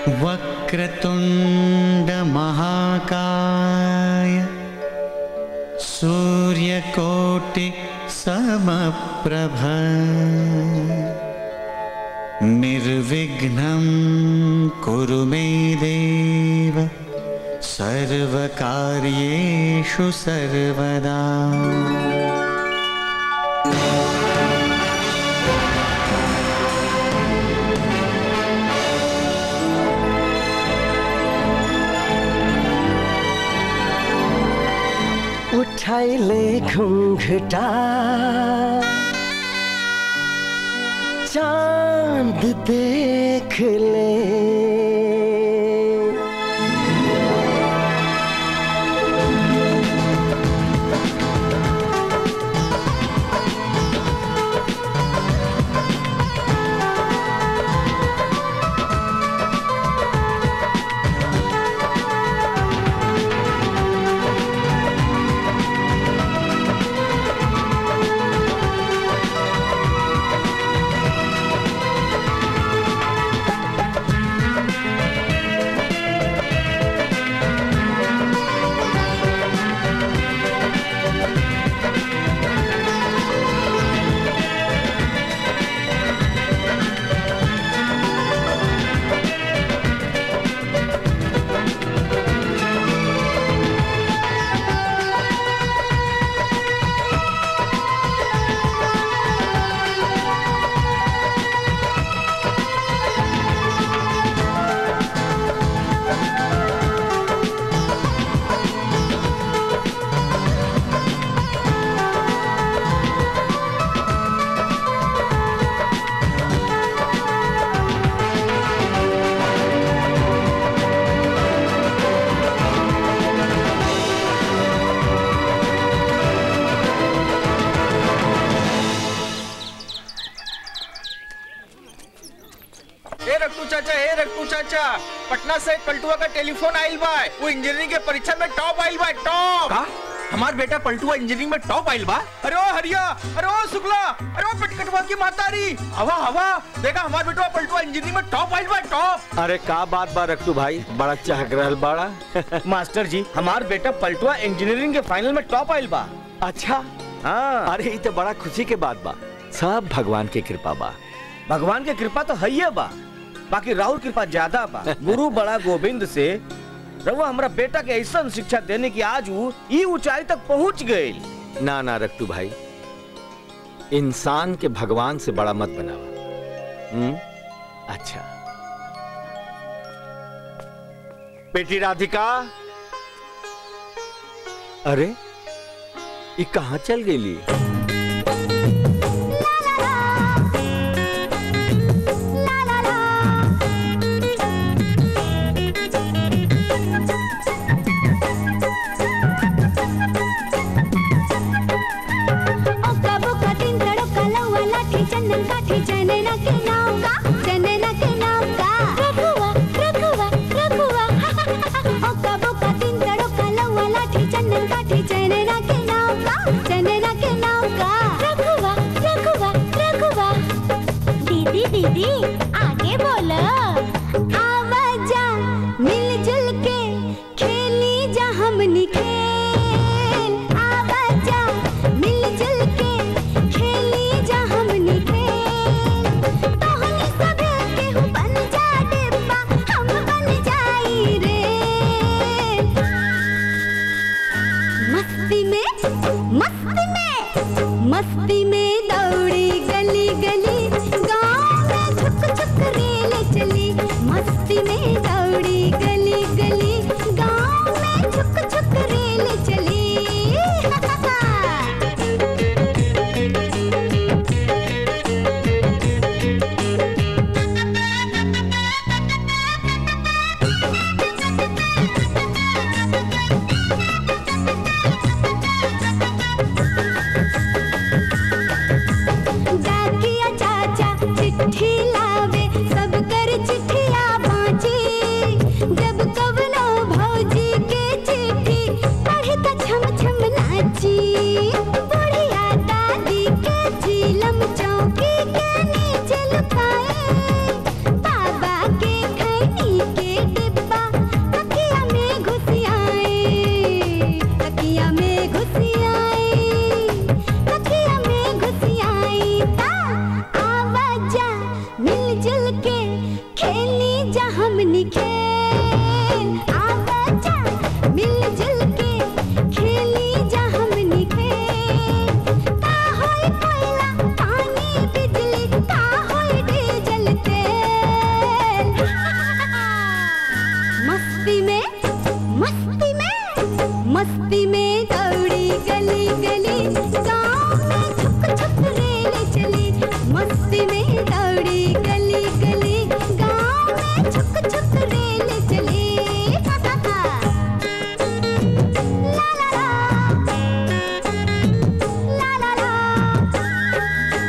वक्रतुण्डमहाकाय सूर्यकोटिसमप्रभ निर्विघ्नं कुरु मे देव सर्वकार्येषु सर्वदा उठाइले घुंघटा चांद देख ले ए रट्टू चाचा ए रट्टू चाचा पटना से पलटुआ का टेलीफोन आइल बा वो इंजीनियरिंग के परीक्षा में टॉप आइल बा टॉप का हमार बेटा पलटुआ इंजीनियरिंग में टॉप आइल बा अरे ओ हरिया अरे ओ शुक्ला अरे ओ पिटकटवा की मातारी हवा हवा देखा हमार बेटा पलटुआ इंजीनियरिंग में टॉप आइल बा टॉप अरे का बात बा रखतू भाई बड़ा चहक रहल बाड़ा मास्टर जी हमार बेटा पलटुआ इंजीनियरिंग के फाइनल में टॉप आइल बा अच्छा हाँ अरे ये तो बड़ा खुशी के बात बा सब भगवान की कृपा बा भगवान के कृपा तो है बा बाकी राहुल कृपा ज्यादा बा गुरु बड़ा गोविंद से रहुआ हमरा बेटा के ऐसा शिक्षा देने की आज वो ई ऊंचाई तक पहुंच गई ना ना रखतू भाई इंसान के भगवान से बड़ा मत बनावा हम्म अच्छा बेटी राधिका अरे ये कहाँ चल गई ओका बोका तीन तड़ोका लौवा लाठी चंदन काठी चनना के नाम का चनना के नाम का रघुवा रघुवा रघुवा ओका बोका तीन तड़ोका लौवा लाठी चंदन काठी चनना के नाम का चनना के नाम का रघुवा रघुवा रघुवा दीदी दीदी आगे बोलो आवाजा मिलजुल के खेली जा हमनी खेल आवाजा मिलजुल के खेली जा हमनी खेल तोहनी सब केहू बन जा डिब्बा हम बन जाई रे मस्ती में मस्ती में मस्ती में दौड़ी गली गली गाँव में छुक छुक रेल चली मस्ती के खेली जा हमनी खेल आवाजा मिलजुल के खेली जा हमनी खेल का होई कोयला पानी बिजली का होई डीजल तेल मस्ती में मस्ती में मस्ती में दौड़ी गली गली गाँव में छुप छुप रेल चली मस्ती में दौड़ी गली गली गाँव में छुप छुप रेल चली हा, हा, हा। ला ला ला ला ला ला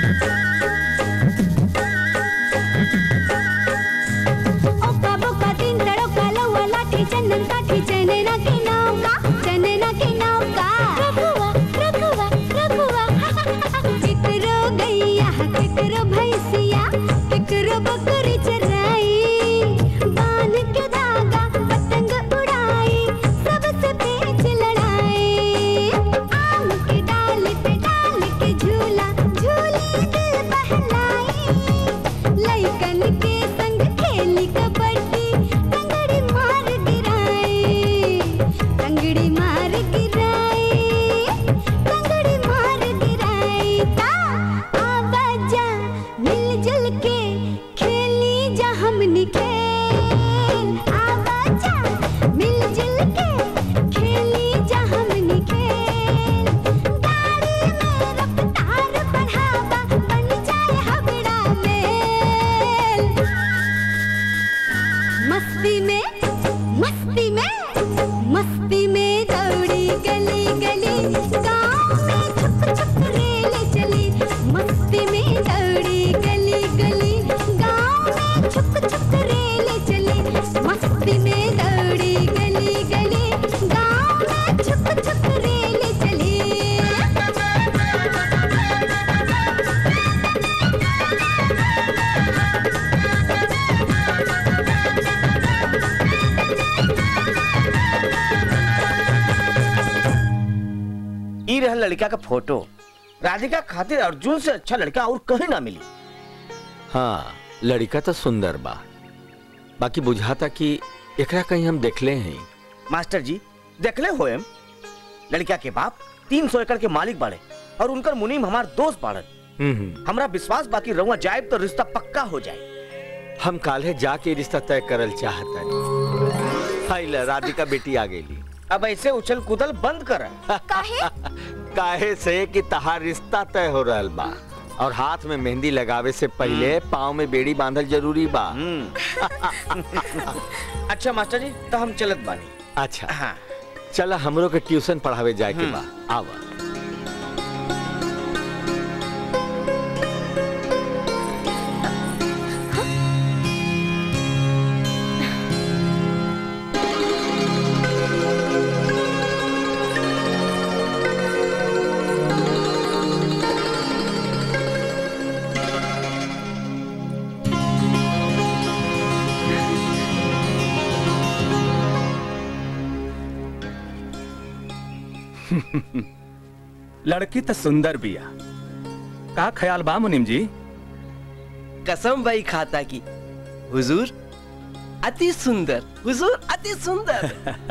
ओका बोका तीन तड़ोका लौवा लाठी चंदन काठी चनेना के नाव का चनेना के नाव का रघुआ रघुआ रघुआ किकरो गैया किकरो भैंसिया किकरो बकरी चराई बांध के धागा पतंग उड़ाई सबसे पेच लड़ाई आम के डाल पे डाल के झूला झूली दिल बहलाई लइकन के संग खेली कबड्डी टंगड़ी मार गिराई टंगड़ी मार गिराई टंगड़ी मार गिराई ता आवाजा मिलजुल के खेली जा हमनी खेल आवाजा मिलजुल के खेली जा हमनी खेल गाड़ी में रफ्तार बढ़ावा बन जाए हबड़ा मेल मस्ती में मस्ती में मस्ती में दौड़ी गली गली गाँव में छुप छुप रेल चली मस्ती में दौड़ी गली गली गाँव में छुप छुप रेल चली मस्ती में दौड़ी गली गली गाँव में छुप छुप रेल चली ई रहल लड़का का फोटो राधिका खातिर अर्जुन से अच्छा लड़का और कहीं ना मिली हाँ लड़का तो सुंदर बा बाकी बुझाता कि एकरा कहीं हम देखले हैं मास्टर जी देखले हो एम लड़का के बाप तीन सौ एकड़ के मालिक बाड़े और उनकर मुनीम हमार दोस्त बाड़न हम्म, हम्म। हमरा विश्वास बाकी रहुआ जाए तो रिश्ता पक्का हो जाए हम काले जाके रिश्ता तय करल चाहता हाय ला, राधिका बेटी आ गई अब ऐसे उछल कूदल बंद कर काहे काहे से कि तहार रिश्ता तय हो रहल बा और हाथ में मेहंदी लगावे से पहले पाँव में बेड़ी बांधल जरूरी बा अच्छा मास्टर जी तो हम चलत बानी अच्छा हाँ चला हमरो के ट्यूशन पढ़ावे जाए के बा आवा लड़की तो सुंदर बिया का ख्याल बा मुनिम जी कसम भाई खाता की हुजूर अति सुंदर हुजूर अति सुंदर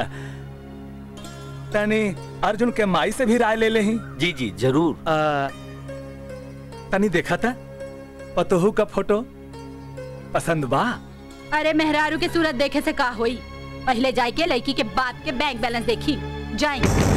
तनी अर्जुन के माई से भी राय ले लेही जी जी जरूर आ, तनी देखा था पतोहू का फोटो पसंद बा अरे मेहरारू के सूरत देखे से का होई पहले जाए के लड़की के बाप के बैंक बैलेंस देखी जाए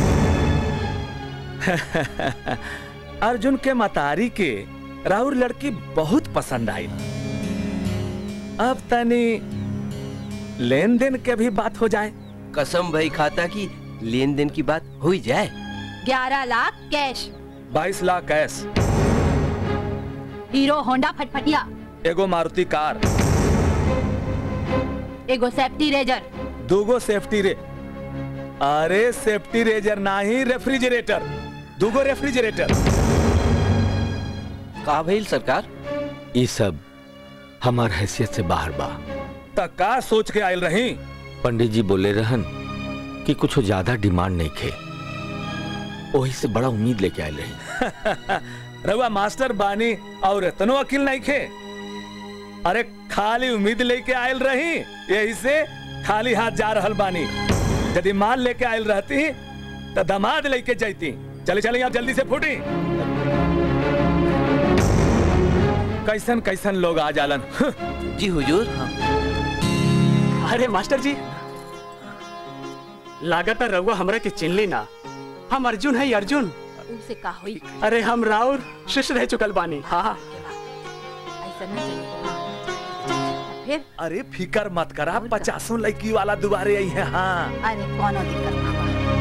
अर्जुन के मतारी के राहुल लड़की बहुत पसंद आई अब तनी लेन देन के भी बात हो जाए कसम भाई खाता की लेन देन की बात हो ही जाए ग्यारह लाख कैश बाईस लाख कैश हीरो होंडा फटफटिया एगो मारुति कार एगो सेफ्टी रेजर दूगो सेफ्टी रे अरे सेफ्टी रेजर नाही रेफ्रिजरेटर दूगो रेफ्रिजरेटर का भइल सरकार ये सब हमार हैसियत से बाहर बा त का सोच के आयल रही पंडित जी बोले रहन कि कुछ ज्यादा डिमांड नहीं खे वही से बड़ा उम्मीद लेके आए रही रवा मास्टर बानी और इतनो अकिल नहीं खे अरे खाली उम्मीद लेके आयल रही यही से खाली हाथ जा रहल बानी यदि माल लेके आयल रहती तो दामाद लेके जाती चले चले आप जल्दी से फूटी कैसन कैसन लोग आ जालन जी हुजूर अरे मास्टर जी लागत है रउआ हमरा के चिनली ना हम अर्जुन है अर्जुन उनसे का होई अरे हम राउर शिष्य रह चुकल बानी हाँ ऐसा ना चलेगा हाँ। फिर अरे फिकर मत करा पचासों लड़की वाला दोबारे आई है हाँ अरे कौन दिक्कत ना बा।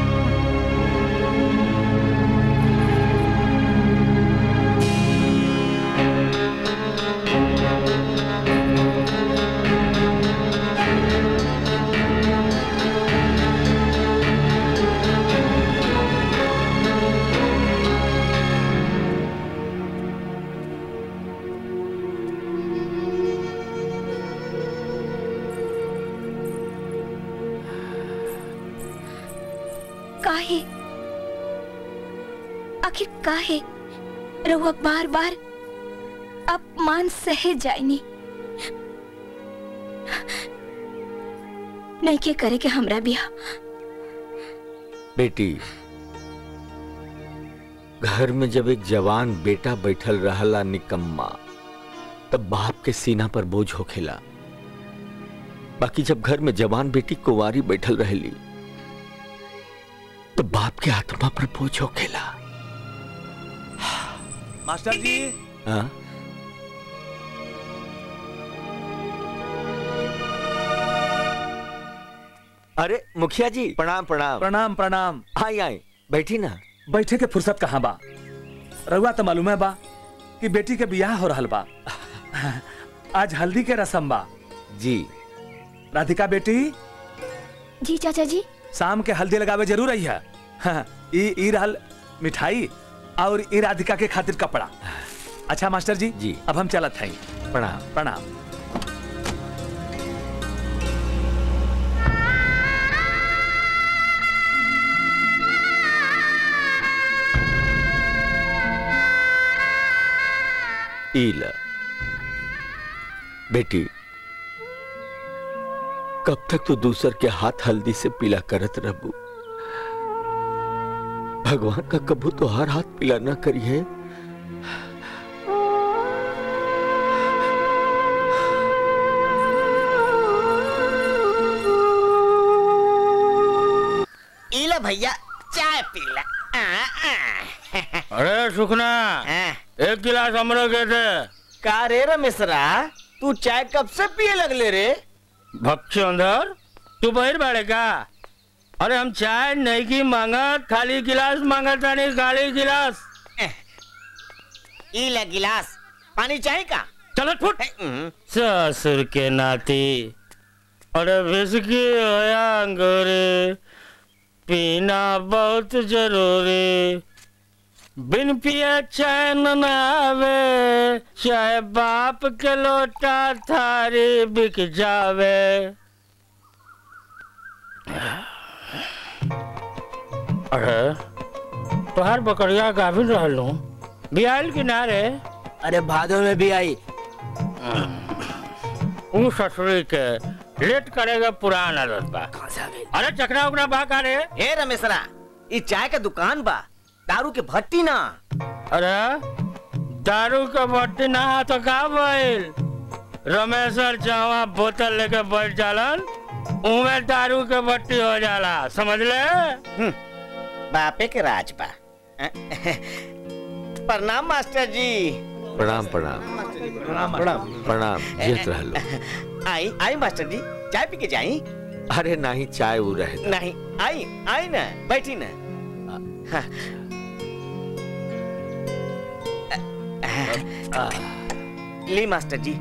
काहे आखिर काहे रहुआ बार बार अपमान सहे जाइनी नहीं के करे के हमरा बिया बेटी घर में जब एक जवान बेटा बैठल रहला निकम्मा तब बाप के सीना पर बोझ होखेला बाकी जब घर में जवान बेटी कुंवारी बैठल रहली तो बाप के आत्मा पर बोझ होखेला मास्टर जी हाँ? अरे मुखिया जी प्रणाम प्रणाम प्रणाम प्रणाम आई आई बैठी ना बैठे के फुर्सत कहाँ बा रउआ तो मालूम है बा कि बेटी के बियाह हो रहल बा आज हल्दी के रसम बा जी राधिका बेटी जी चाचा जी शाम के हल्दी लगावे जरूर आई है हाँ, ई ई रहल मिठाई और ई राधिका के खातिर कपड़ा अच्छा मास्टर जी जी अब हम चलत हई प्रणाम प्रणाम ईला बेटी कब तक तो दूसर के हाथ हल्दी से पीला करत रहबू भगवान का कबू तो हर हाथ पीला न करिए इला भैया चाय पीला आ, आ। अरे सुखना एक गिलास हमरो के दे का रे रमेशरा तू चाय कब से पिए लगले रे भक्ष अंदर तू बहिर बाड़े का अरे हम चाय नहीं की मांगत खाली गिलास मांगत तानी खाली गिलास इला गिलास पानी चाहिए का चलो फुट ससुर के नाती अरे विस्की होया अंगूरी पीना बहुत जरूरी बिन पिए चैन न आवे चाहे बाप के लोटा थारी बिक जावे अरे तोहार बकरिया गाभिन रहलू बियाल किनारे अरे भादो में भी आई ऊ ससुरी के लेट करेगा पुराना आदत बा अरे चकरा उकरा बा का रे ए रमेशरा ई चाय का दुकान बा दारू के भट्टी ना अरे दारू के भट्टी ना तो का भइल रमेशर जहाँ बोतल लेके बैठ जालन उमे दारू के भट्टी हो जाला समझ ले बापे के राज बा प्रणाम मास्टर जी प्रणाम प्रणाम प्रणाम प्रणाम जियत रहलो आई आई मास्टर जी चाय पी के जाई अरे नहीं चाय वो रहे नहीं आई आई ना बैठी ना हाँ। ली मास्टर जी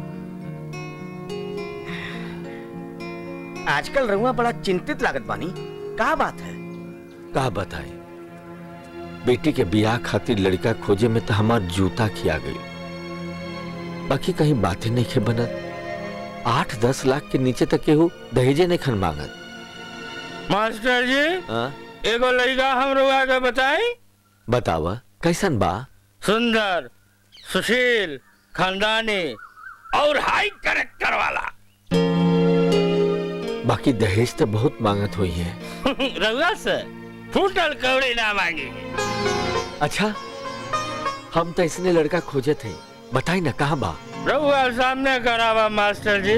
आजकल रहुआ बड़ा चिंतित लागत बानी का बात है का बताए बेटी के बियाह खातिर लड़का खोजे में तो हमार जूता खिया गई बाकी कहीं बातें नहीं खे बनत आठ दस लाख के नीचे तक केहू दहेजे नहीं खन मांगत मास्टर जी हाँ? एगो लड़का हम रुआ के बताई बतावा कैसन बा सुंदर सुशील खानदानी और हाई करेक्टर वाला बाकी दहेज तो बहुत मांगत हुई है रउआ से फूटल कौड़ी ना मांगेंगे अच्छा हम तो इसने लड़का खोजे थे बताई ना कहाँ बा रउआ सामने करावा मास्टर जी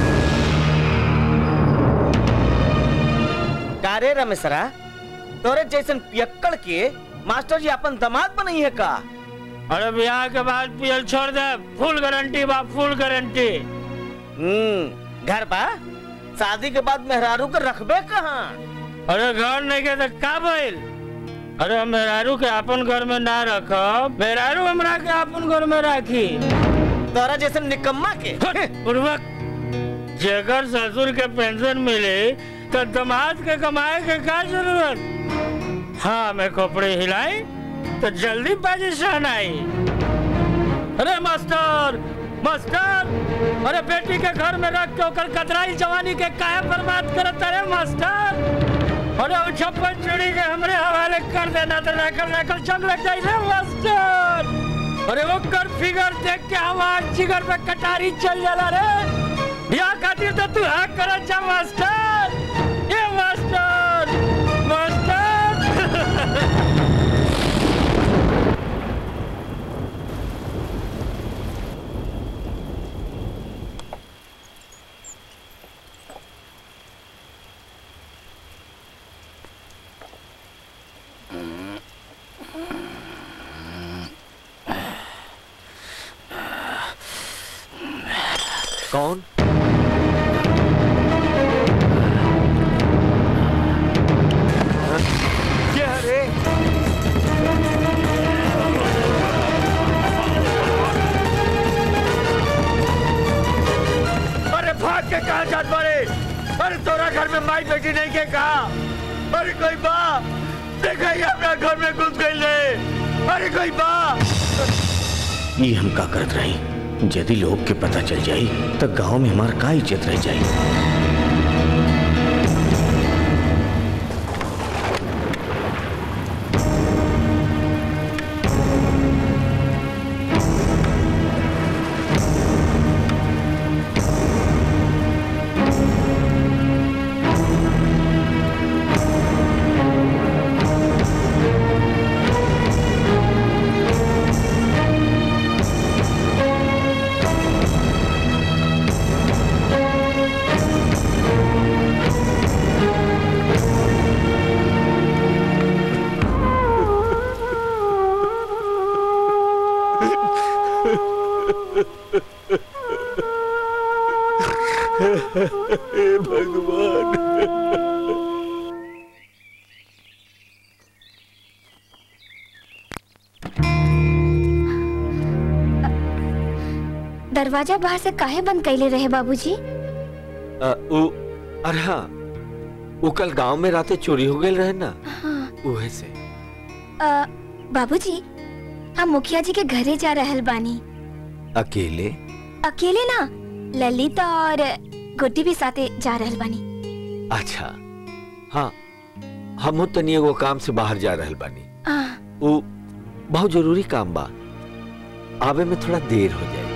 का रे रमेशरा तोरे जैसन पियक्कड़ के मास्टर जी अपन दामाद बनई है का अरे ब्याह के बाद पियल छोड़ दे फुल गारंटी बा फुल गारंटी हम्म घर बा शादी के बाद मेहरारू के रखबे कहाँ अरे घर नहीं के तो का भइल अरे हम मेहरारू के अपन घर में ना रखब मेहरारू हमरा के अपन घर में राखी तोरा जैसन निकम्मा के पूर्वक जेकर ससुर के पेंशन मिले तो दमाद के कमाए के का जरूरत हाँ मैं खोपड़ी हिलाई तो जल्दी पोजीशन आई अरे मास्टर मास्टर अरे बेटी के घर में रख के ओकर कतराई जवानी के काहे बर्बाद करत अरे मास्टर अरे वो छप्पन चूड़ी के हमरे हवाले कर देना तो रखल रखल चंग लग जाई रे मास्टर अरे वो कर फिगर देख के हमार जिगर पे कटारी चल जाला रे ब्याह खातिर तो तू हाँ करत जा मास्टर ये मास्टर मास्टर कौन क्या रे अरे भाग के कहा जात बारे अरे तोरा घर में माई बेटी नहीं के कहा अरे कोई बा देखा ही अपना घर में घुस गई रे अरे कोई बा ये हम का करत रही यदि लोग के पता चल जाई तो गांव में हमार का इज्जत रह जाई दरवाजा बाहर से काहे बंद कैले रहे बाबूजी अ, उ, अरे हाँ वो कल गांव में राते चोरी हो गए रहे ना उहे से अ, बाबूजी हम मुखिया जी के घरे जा रहल बानी अकेले अकेले ना ललिता और गुड्डी भी साथे जा रहल बानी अच्छा हाँ हम तनी एगो काम से बाहर जा रहल बानी आ, वो बहुत जरूरी काम बा आवे में थोड़ा देर हो जाए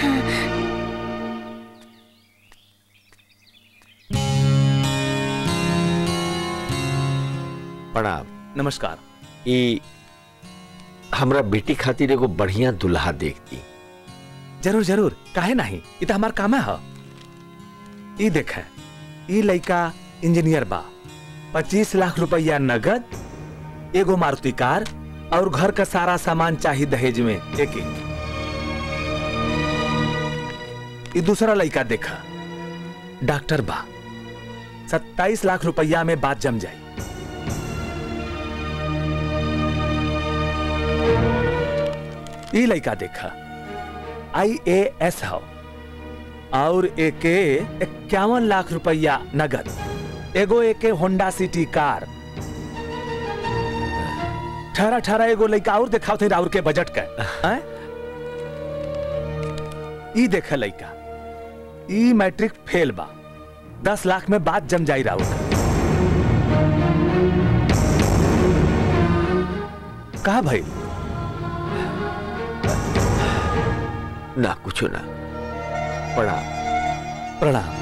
प्रणाम नमस्कार ई हमरा बेटी खातिर एगो बढ़िया दुल्हा देखती जरूर जरूर काहे नहीं ये तो हमार काम है ई देख ई लड़का इंजीनियर बा पच्चीस लाख रुपया नगद एगो मारुति कार और घर का सारा सामान चाहिए दहेज में एक एक ई दूसरा लड़का देखा डॉक्टर बा सत्ताईस लाख रुपया में बात जम जाए ई लड़का देखा आई ए एस हो और एके इक्यावन लाख रुपया नगद एगो एके होंडा सिटी कार ठहरा ठहरा एगो लड़का और दिखाओ थे राउर के बजट का हैं? ई देख लड़का ई मैट्रिक फेल बा दस लाख में बात जम जाई राउर का भाई ना कुछ ना प्रणाम प्रणाम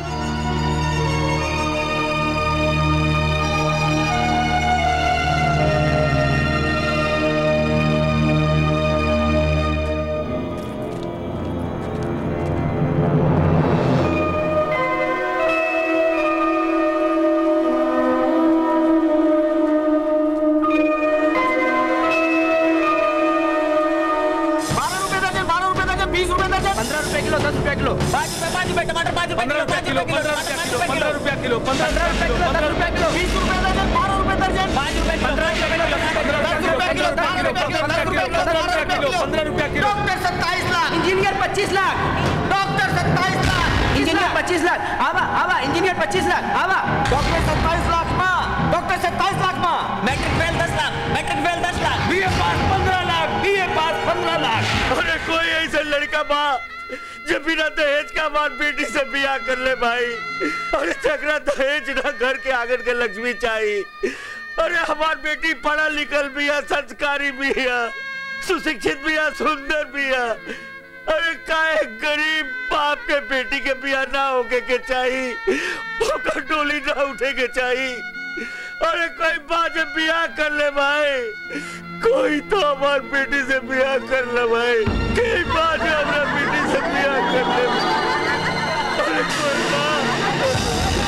बारह रुपए दर्जन बारह रुपए दर्जन बीस रुपए दर्जन पंद्रह रुपए किलो दस रुपए किलो पाँच रुपए पाँच रुपए टमाटर पाँच रुपए किलो पाँच रुपए किलो पंद्रह रुपए किलो पंद्रह रुपए किलो पंद्रह रुपए किलो बीस रुपए दर्जन बारह रुपए दर्जन पाँच रुपए पंद्रह रुपए किलो दस रुपए किलो बारह रुपए किलो दस रुपए किलो बारह रुपए किलो पंद्रह रुपए किलो डॉक्टर सत्ताईस लाख इंजीनियर पच्चीस लाख डॉक्टर सत्ताईस लाख इंजीनियर पच्चीस लाख आवा आवा इंजीनियर पच्चीस लाख आवा डॉक्टर सत्ताईस लाख माँ डॉक्टर सत्ताईस लाख माँ मैट्रिक फेल दस लाख मैट्रिक फेल दस लाख बीए पास पंद्रह लाख बीए पास पंद्रह लाख अरे कोई ऐसा लड़का बा जो बिना दहेज का हमार बेटी से बियाह कर ले भाई अरे झगड़ा दहेज ना घर के आंगन के लक्ष्मी चाहिए अरे हमार बेटी पढ़ा लिखल भी है संस्कारी भी है सुशिक्षित भी है सुंदर भी है अरे काहे गरीब बाप के बेटी के बियाह ना होके के चाहिए ओकर डोली ना उठे के चाहिए अरे कोई बात है बियाह कर ले भाई कोई तो हमार बेटी से बियाह कर ले भाई कोई बात है हमारा बेटी से बियाह कर ले अरे कोई बात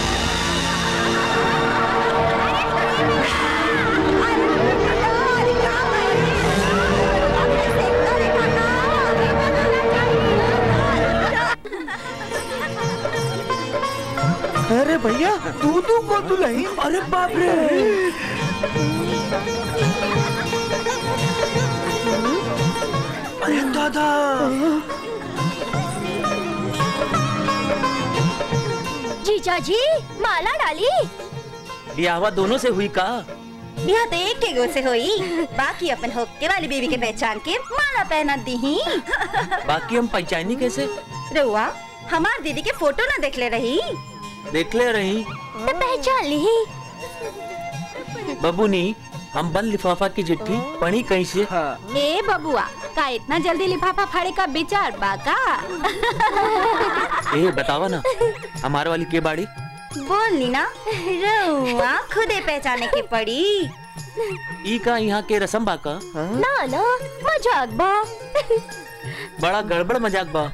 अरे भैया तू तू को तू नहीं अरे बाप रे अरे दादा जीजा जी माला डाली ब्याहवा दोनों से हुई का बिहा तो एक के गो से होई बाकी अपन होके वाली बीवी के पहचान के माला पहना दी ही बाकी हम पहचानी कैसे रउआ हमार दीदी के फोटो ना देख ले रही देख ले रही तो पहचान ली बबूनी हम बंद लिफाफा की चिट्ठी पढ़ी कहीं से ए बबुआ का इतना जल्दी लिफाफा फाड़े का विचार बा का ए बतावा ना हमारे वाली के बाड़ी बोलनी ना रउआ खुदे पहचाने के पड़ी ई का यहाँ के रसम बा का ना ना मजाक बा बड़ा गड़बड़ मजाक बा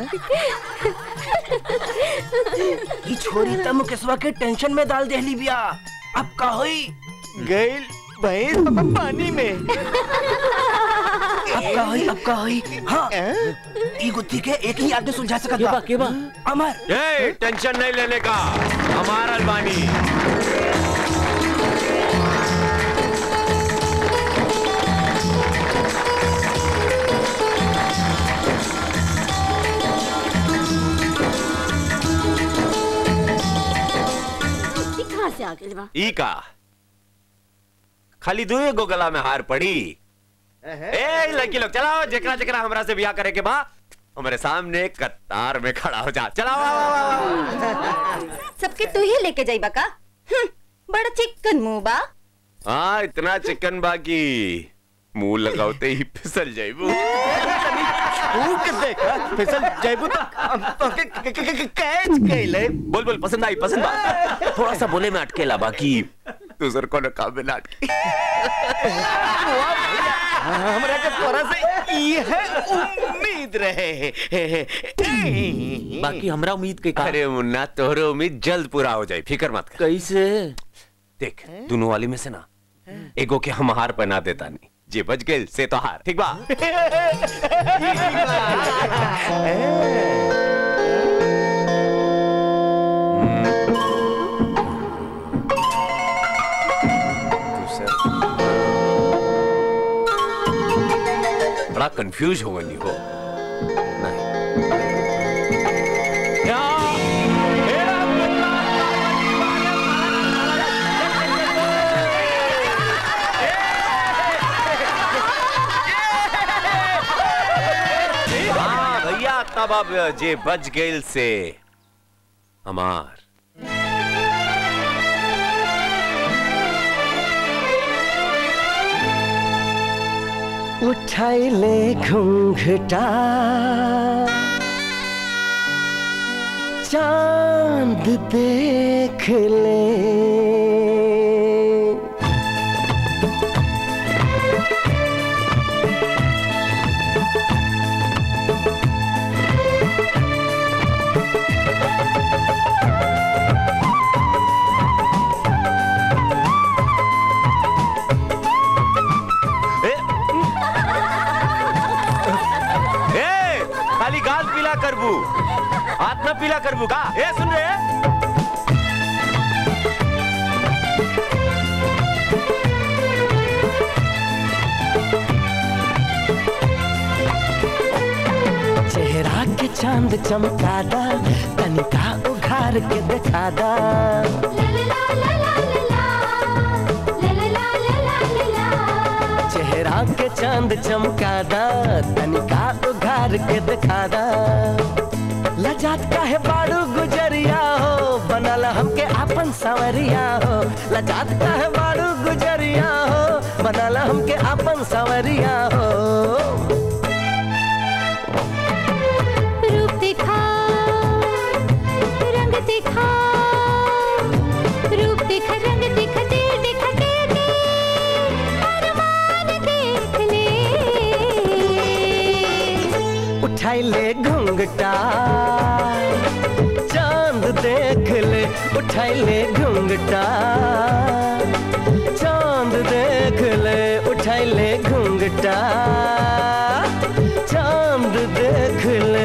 ई छोरी त मुकेशवा के टेंशन में डाल देहली बिया अब का होई गइल भैंस पानी में अब का होई अब का होई हाँ ई गुत्थी के एक ही आदमी सुलझा सकत बा के बा अमर ए टेंशन नहीं लेने का हमारा अलबानी कहाँ से आ गइल बा ई का खाली दुए गो गला में हार पड़ी ए लड़की लोग चलाओ जकरा जकरा हमरा से बियाह करे के बा हमारे सामने कतार में खड़ा हो जा चलाओ आओ, आओ, आओ। सबके तू ही लेके जाई बा का हम्म, बड़ा चिकन मुंह बा हाँ इतना चिकन बाकी मुंह लगाते ही फिसल जाइबू के देख फिसल जाइबू तो हम तो के के- के- के- कैच कइले बोल बोल पसंद आई पसंद आ थोड़ा सा बोले में अटकेला बाकी दूसर को न काम में ना अटके हमरा के तोरा से ई है उम्मीद रहे बाकी हमरा उम्मीद के का अरे मुन्ना तोहरे उम्मीद जल्द पूरा हो जाए फिक्र मत कर कैसे देख दोनों वाली में से ना एगो के हम हार पहना देता नहीं जे बच गए से तो हार ठीक बा बड़ा कंफ्यूज हो गई हो हाँ भैया तब अब जे बच गइल से हमार उठाई ले घूंघटा चांद देख ले ए खाली गाल पीला करबू हाथ न पीला करबू का ए सुन रे चेहरा के चांद चमकादा तनिका उघार के दिखादा चेहरा के चांद चमकादा तनिका उघार के दिखादा लजात काहे बाड़ू गुजरिया हो बनल हमके आपन सवरिया हो लजात काहे बाड़ू गुजरिया हो बनल हमके आपन सवरिया हो रूप दिखा रंग दिखा रूप दिखा रंग दिखा दिल दिखा दिल दे अरमान देख ले उठाई ले घूंघटा चांद देख ले उठाई ले घूंघटा चांद देख ले उठाई ले घूंघटा चांद देख ले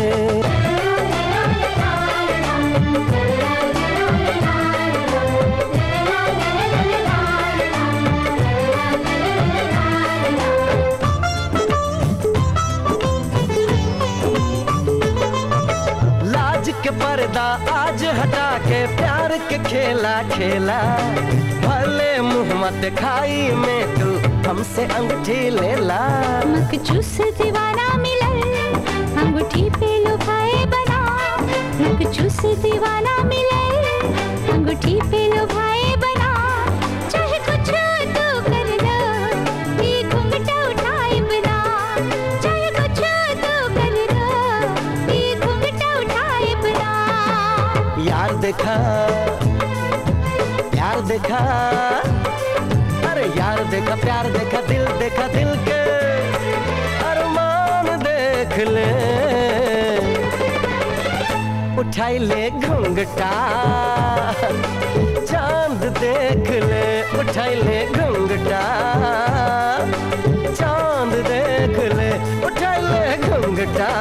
लाज के पर्दा आज हटा के प्यार के खेला खेला भले मुंह मत खाई में तू हमसे अंगूठी लेला मकजूस दीवाना मिलल अंगूठी पे लुभाए बना मकजूस दीवाना मिलल अंगूठी पे लुभाए बना चाहे कुछ तू कर लो ये घूंघटा उठाए बना चाहे कुछ तू कर लो ये घूंघटा उठाए बना यार देखा यार देखा अरे यार देखा प्यार देखा दिल देखा दिल के अरमान देख ले उठाई ले घूंघटा चांद देख ले उठाई ले घूंघटा चांद देख ले उठाई ले घूंघटा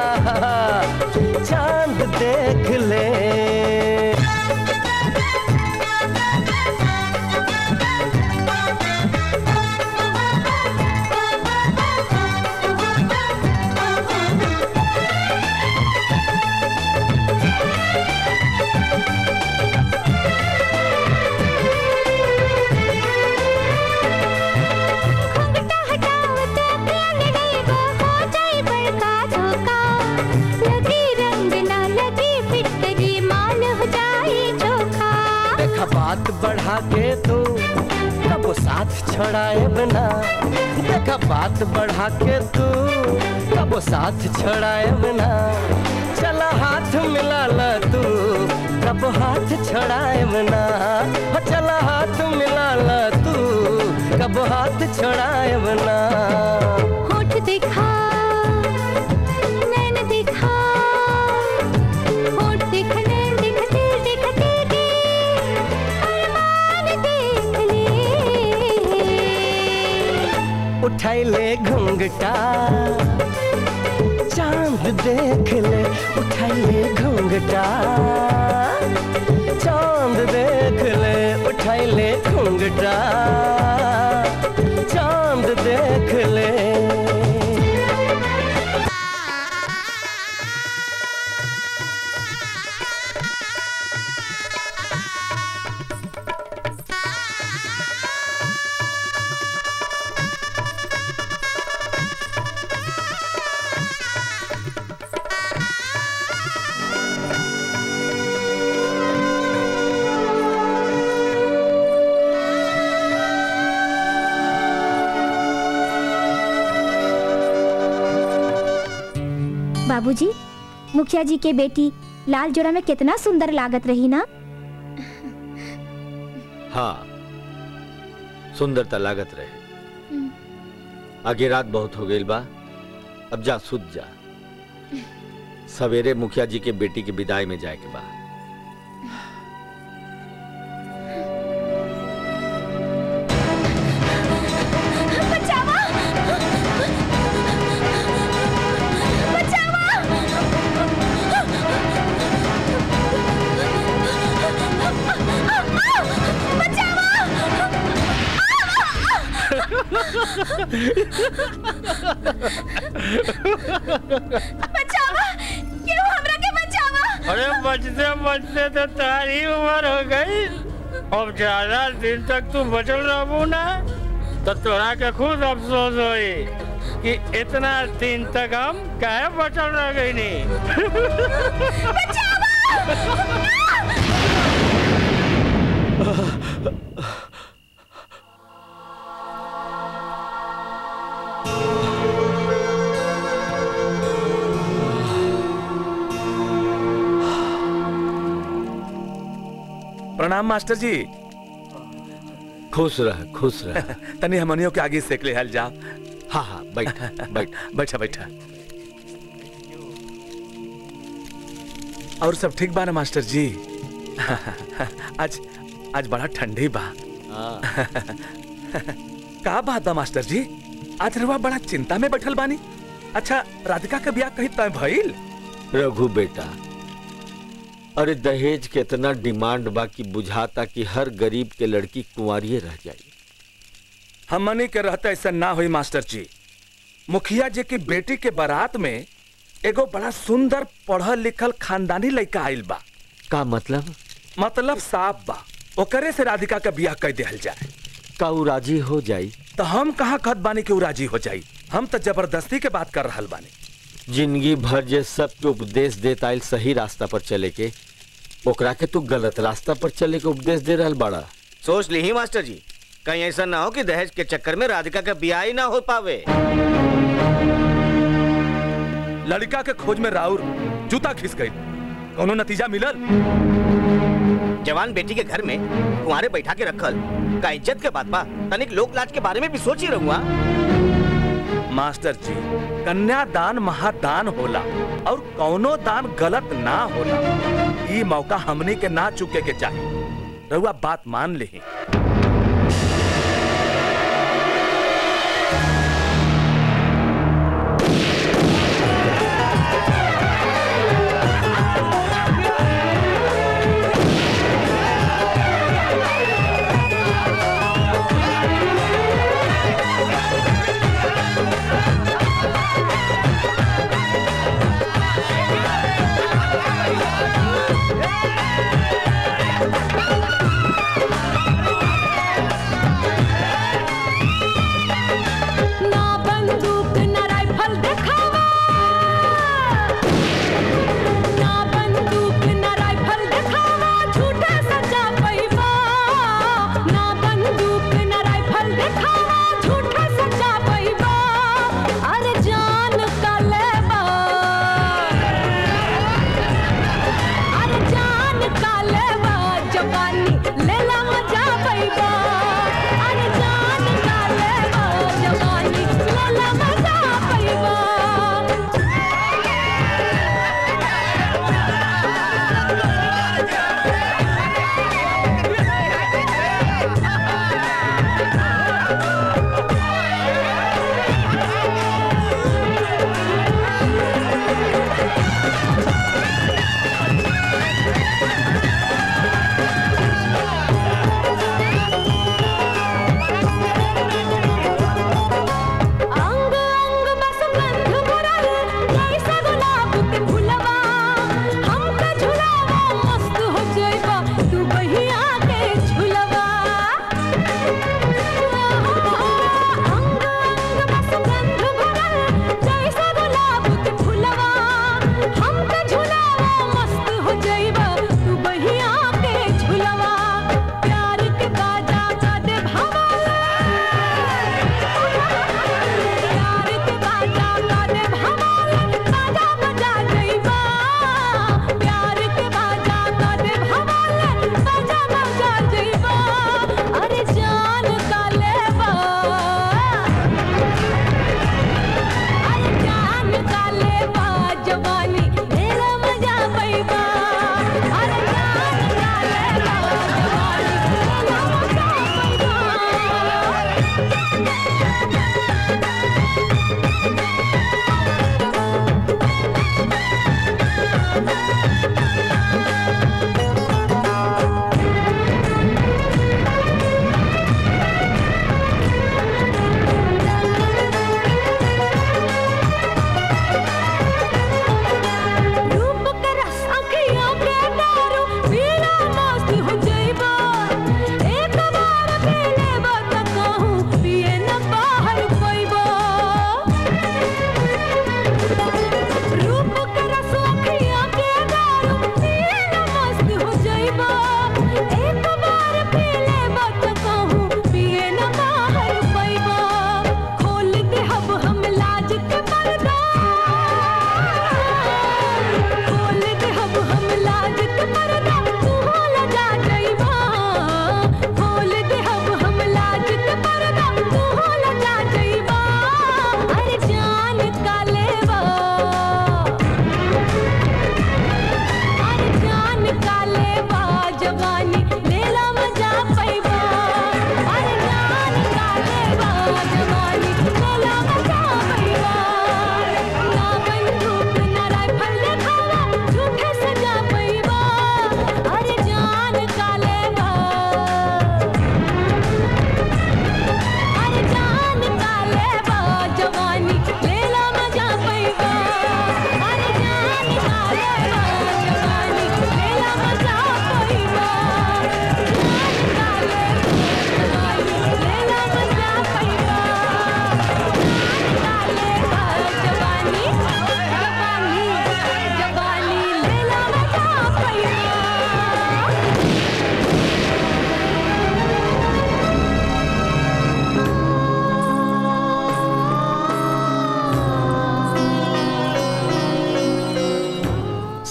चांद देख ले घूंघटा हटाओ तो प्यार लगेगा हो जाए बड़का धोखा लगी रंग ना लगी फिटकरी माल हो जाए चोखा देखा बात बढ़ा के तू कब साथ छोड़ाए बिना देखा बात बढ़ा के तू कब साथ छोड़ाए बिना चला हाथ मिला ला तू कब हाथ छोड़ाए बिना हो चला हाथ मिला ला तू कब हाथ छोड़ाए बिना होठ दिखा नैन दिखा होठ दिखा नैन दिखा दिल दिखा दिल दे अरमान देख ले उठाई ले घूंघटा चांद देख ले उठाई ले घूंघटा चांद देख ले उठाई ले घूंघटा चांद देख ले बाबूजी मुखिया जी के बेटी लाल जोड़ा में कितना सुंदर लागत रही ना हाँ सुंदरता लागत रहे आगे रात बहुत हो गई बा अब जा सुत जा सवेरे मुखिया जी के बेटी के विदाई में जाए के बा बचावा बचावा बचावा क्यों हमरा के बचावा अरे बचते बचते तो तारी उम्र हो गई अब ज्यादा दिन तक तू बचल रहबू ना तो तोरा के खुद अफसोस होई कि इतना दिन तक हम काहे बचल रह गई नी प्रणाम मास्टर जी खुश रह खुश रह तनी हमनियों के आगे सेक ले हल जा हाँ हाँ बैठ बैठ बैठा बैठा और सब ठीक बा ना मास्टर जी आज आज बड़ा ठंडी बा का बात बा मास्टर जी आज रवा बड़ा चिंता में बैठल बानी अच्छा राधिका के ब्याह कहीं तय भइल रघु बेटा अरे दहेज के इतना डिमांड बा कि बुझाता कि हर गरीब के लड़की कुंवारिये रह जाई हमनी के रहता ऐसा ना हुई मास्टर जी मुखिया जी की बेटी के बारात में एगो बड़ा सुंदर पढ़ल लिखल खानदानी लड़का आइल बा का मतलब मतलब साफ बा ओकरे से राधिका का ब्याह कर दिहल जाए का उ राजी हो जाई तो हम कहाँ कहत बानी कि उ राजी हो जाई हम तो जबरदस्ती के बात कर रहल बानी जिंदगी भर जे सबके उपदेश देता आइल सही रास्ता पर चले के ओकरा के तू गलत रास्ता पर चले के उपदेश दे रहल बड़ा सोच ली ही मास्टर जी कहीं ऐसा ना हो कि दहेज के चक्कर में राधिका का ब्याह ही ना हो पावे लड़का के खोज में राउर जूता खिस गई कोनो नतीजा मिलल जवान बेटी के घर में कुंवारे बैठा के रखल का इज्जत के बात बा तनिक लोक लाज के बारे में भी सोच ही रहूंगा मास्टर जी कन्यादान महादान होला और कौनो दान गलत ना होला ई मौका हमनी के ना चुके के चाहिए रहुआ बात मान ली बचावा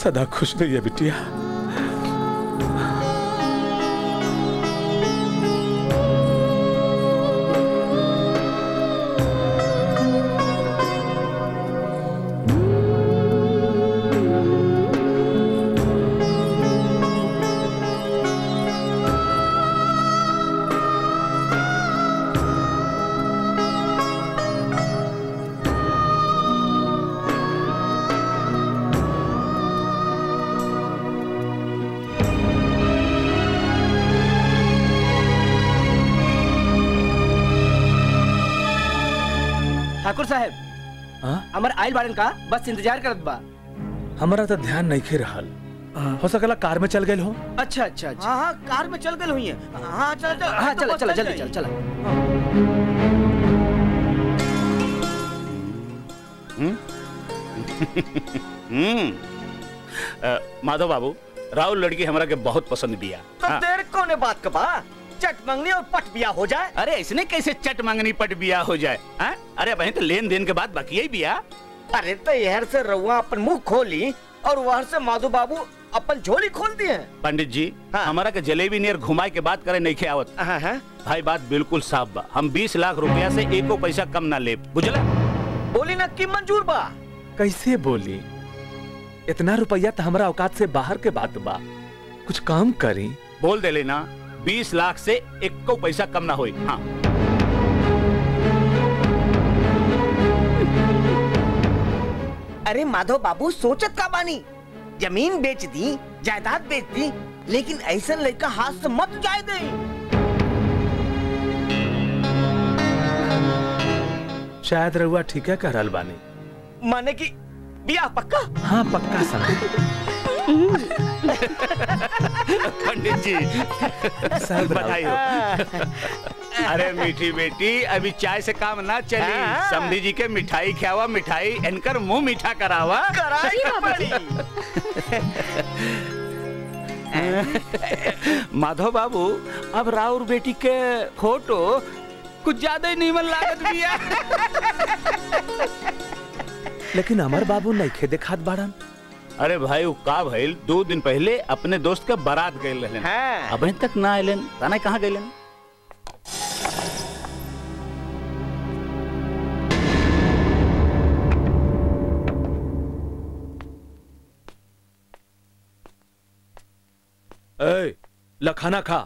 सदा खुश रहिए बिटिया ठाकुर साहब हाँ? हमार आइल बाड़न का बस इंतजार करत बा हमारा तो ध्यान नहीं खे रहल हो सकला कार में चल गए हो अच्छा अच्छा अच्छा हाँ हाँ कार में चल गए हुई है हाँ चल चल हाँ चला चला जल्दी चल चला हम्म अ, माधव बाबू राहुल लड़की हमरा के बहुत पसंद बिया तो हाँ। देर कोने बात का बा चट मंगनी और पट बिया हो जाए अरे इसने कैसे चट मंगनी पट बिया हो जाए हाँ? अरे बहन तो लेन देन के बाद बाकी ही बिया अरे तो यहर से रउआ अपन मुंह खोली और वहर से माधु बाबू अपन झोली खोल दिए पंडित जी हमारा के जलेबी नियर घुमाए के बात करे नहीं खे आवत भाई बात बिल्कुल साफ बा हम 20 लाख रुपया से एको पैसा कम ना ले बुझला बोली ना कि मंजूर बा कैसे बोली इतना रुपया तो हमारा औकात से बाहर के बात बा कुछ काम करी बोल दे लेना 20 लाख से एको पैसा कम ना होई हाँ अरे माधव बाबू सोचत का बानी जमीन बेच दी जायदाद बेच दी लेकिन ऐसा लड़का हाथ से मत जाए दे शायद रहुआ ठीक है कह रहल बानी माने कि बिया पक्का हाँ पक्का समझ पंडित जी बधाई हो अरे मीठी बेटी अभी चाय से काम ना चली हाँ। समधी जी के मिठाई खियावा मिठाई इनकर मुंह मीठा करावा कराई जी, बाबा जी। माधव बाबू अब राउर बेटी के फोटो कुछ ज्यादा ही नीमन लागत बिया लेकिन अमर बाबू नहीं खे देखात बाड़न अरे भाई वो का भइल दो दिन पहले अपने दोस्त के बारात गए रहलन हाँ। अभी तक ना आइलन ताना कहाँ गइलन ए लखाना खा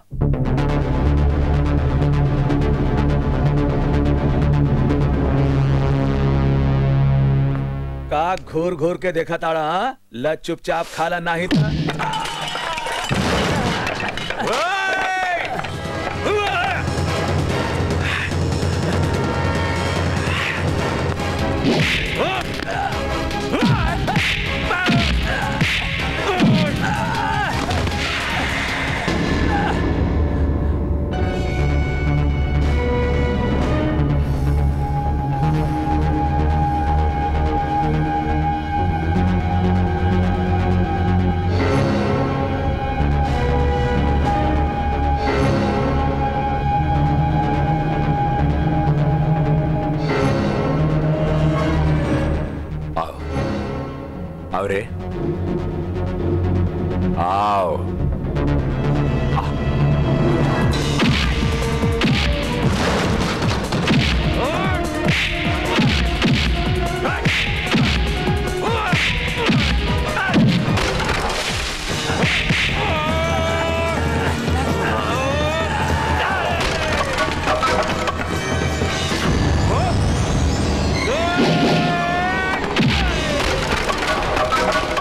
का घूर घूर के देखा ताड़ा हाँ? ल चुपचाप खाला नहीं था आओ आओ रे आओ Oh!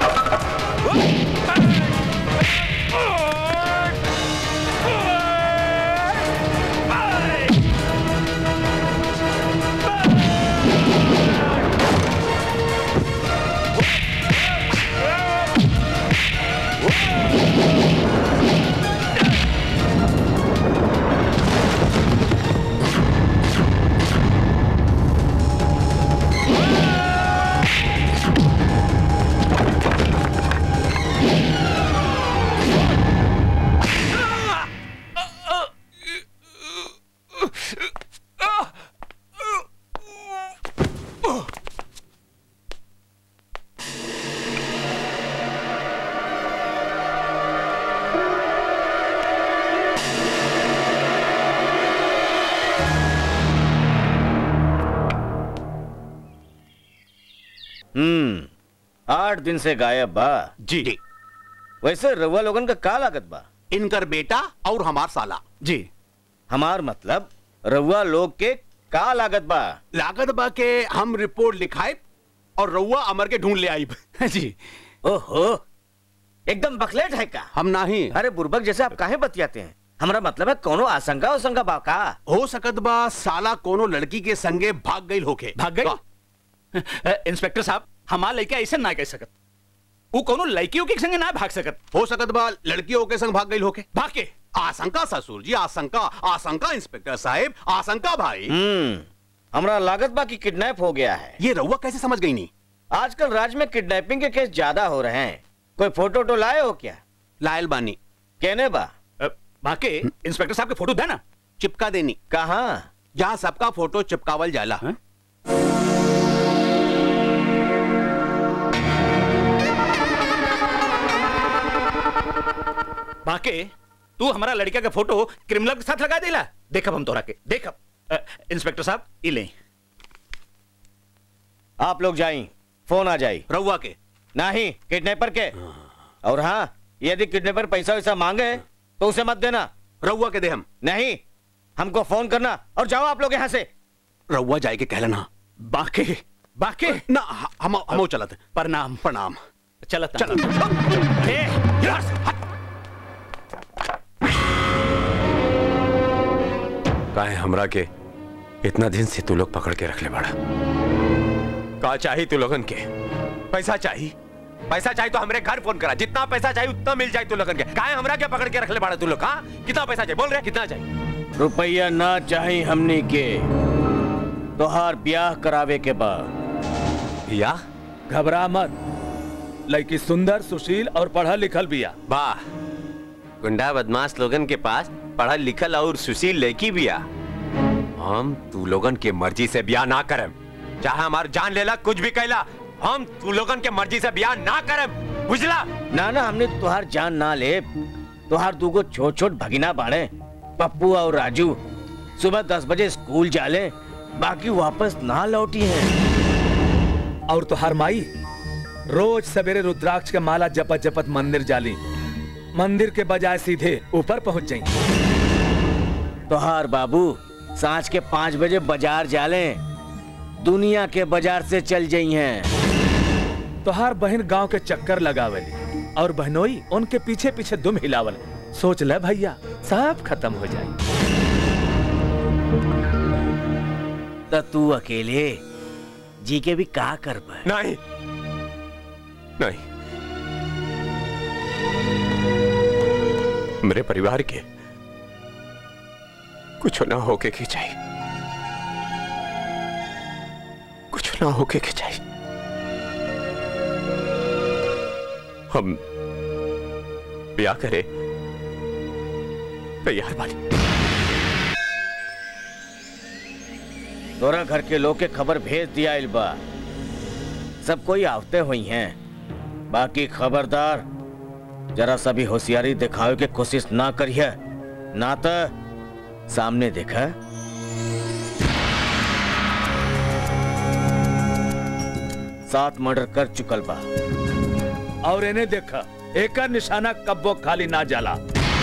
आठ दिन से गायब बा जी जी वैसे रउआ लोगन का का लागत बा इनकर बेटा और हमार साला जी हमार मतलब रउआ लोग के का लागत बा लागत बा के हम रिपोर्ट लिखाए और रउआ अमर के ढूंढ ले आई जी ओहो एकदम बकलेट है का हम नहीं अरे बुर्बक जैसे आप काहे बतियाते हैं हमारा मतलब है कोनो आशंका आशंका बा का हो सकत बा साला कोनो लड़की के संगे भाग गई होके भाग गई इंस्पेक्टर साहब हमार लड़का ऐसे ना कह सकत वो कोनो लड़कियों के संगे ना भाग सकत हो सकत बा लड़कियों के संग भाग गई होके भाग के आशंका ससुर जी आशंका आशंका इंस्पेक्टर साहब आशंका भाई हम्म हमरा लागत बा कि किडनैप हो गया है ये रउआ कैसे समझ गई नहीं आजकल राज्य में किडनैपिंग के केस ज्यादा हो रहे हैं कोई फोटो वोटो लाए हो क्या लायल बानी कहने बा बाके इंस्पेक्टर साहब के फोटो देना चिपका देनी कहा जहाँ सबका फोटो चिपकावल जाला है? बाके तू हमारा लड़का का फोटो क्रिमिनल के साथ लगा देला देखब हम तोरा के देखब अ, इंस्पेक्टर साहब ई ले आप लोग जाई फोन आ जाई रउआ के नहीं किडनैपर के और हाँ यदि किडनैपर पैसा वैसा मांगे तो उसे मत देना रउआ के दे हम नहीं हमको फोन करना और जाओ आप लोग यहाँ से रउआ जाए के कहलना बाके बाके ना हम हम चलत प्रणाम प्रणाम चलत चलत ए, यार, हट। काहे हमरा के इतना दिन से तू लोग पकड़ के रख ले बड़ा का चाहिए तू लोगन के पैसा चाहिए पैसा चाहिए तो हमरे घर फोन करा जितना पैसा चाहिए उतना मिल जाए तू लोगन के काहे हमरा के पकड़ के रख ले बड़ा तू लोग हाँ कितना पैसा चाहिए बोल रहे कितना चाहिए रुपया ना चाहिए हमने के तोहार ब्याह करावे के बाद या घबरा मत लड़की सुंदर सुशील और पढ़ा लिखल बिया वाह गुंडा बदमाश लोगन के पास पढ़ा लिखल और सुशील लड़की बिया हम तू लोगन के मर्जी से ब्याह ना करम चाहे हमार जान लेला कुछ भी कहला हम तू लोगन के मर्जी से ब्याह ना करम बुझला ना ना हमने तुहार जान ना ले तुहार दूगो छोट छोट भगिना बाड़े पप्पू और राजू सुबह दस बजे स्कूल जाले बाकी वापस ना लौटी हैं और तुहार माई रोज सवेरे रुद्राक्ष के माला जपत जपत मंदिर जाली मंदिर के बजाय सीधे ऊपर पहुंच जाई तोहार बाबू सांझ के पाँच बजे बाजार जाले दुनिया के बाजार से चल जाई हैं तोहार बहन गांव के चक्कर लगावली और बहनोई उनके पीछे पीछे दुम हिलावल सोच ले भैया सब खत्म हो जाए तो तू अकेले जी के भी का कर पाए नहीं नहीं मेरे परिवार के कुछ ना होके की चाहिए कुछ ना होके की चाहिए हम ब्याह करे तैयार बानी तोरा घर के लोग के खबर भेज दिया इल्बा सब कोई आवते हुई हैं बाकी खबरदार जरा सा भी होशियारी दिखावे के कोशिश ना करिए ना तो सामने देखा सात मर्डर कर चुकल बा और इन्हें देखा एक निशाना कब्बो खाली ना जाला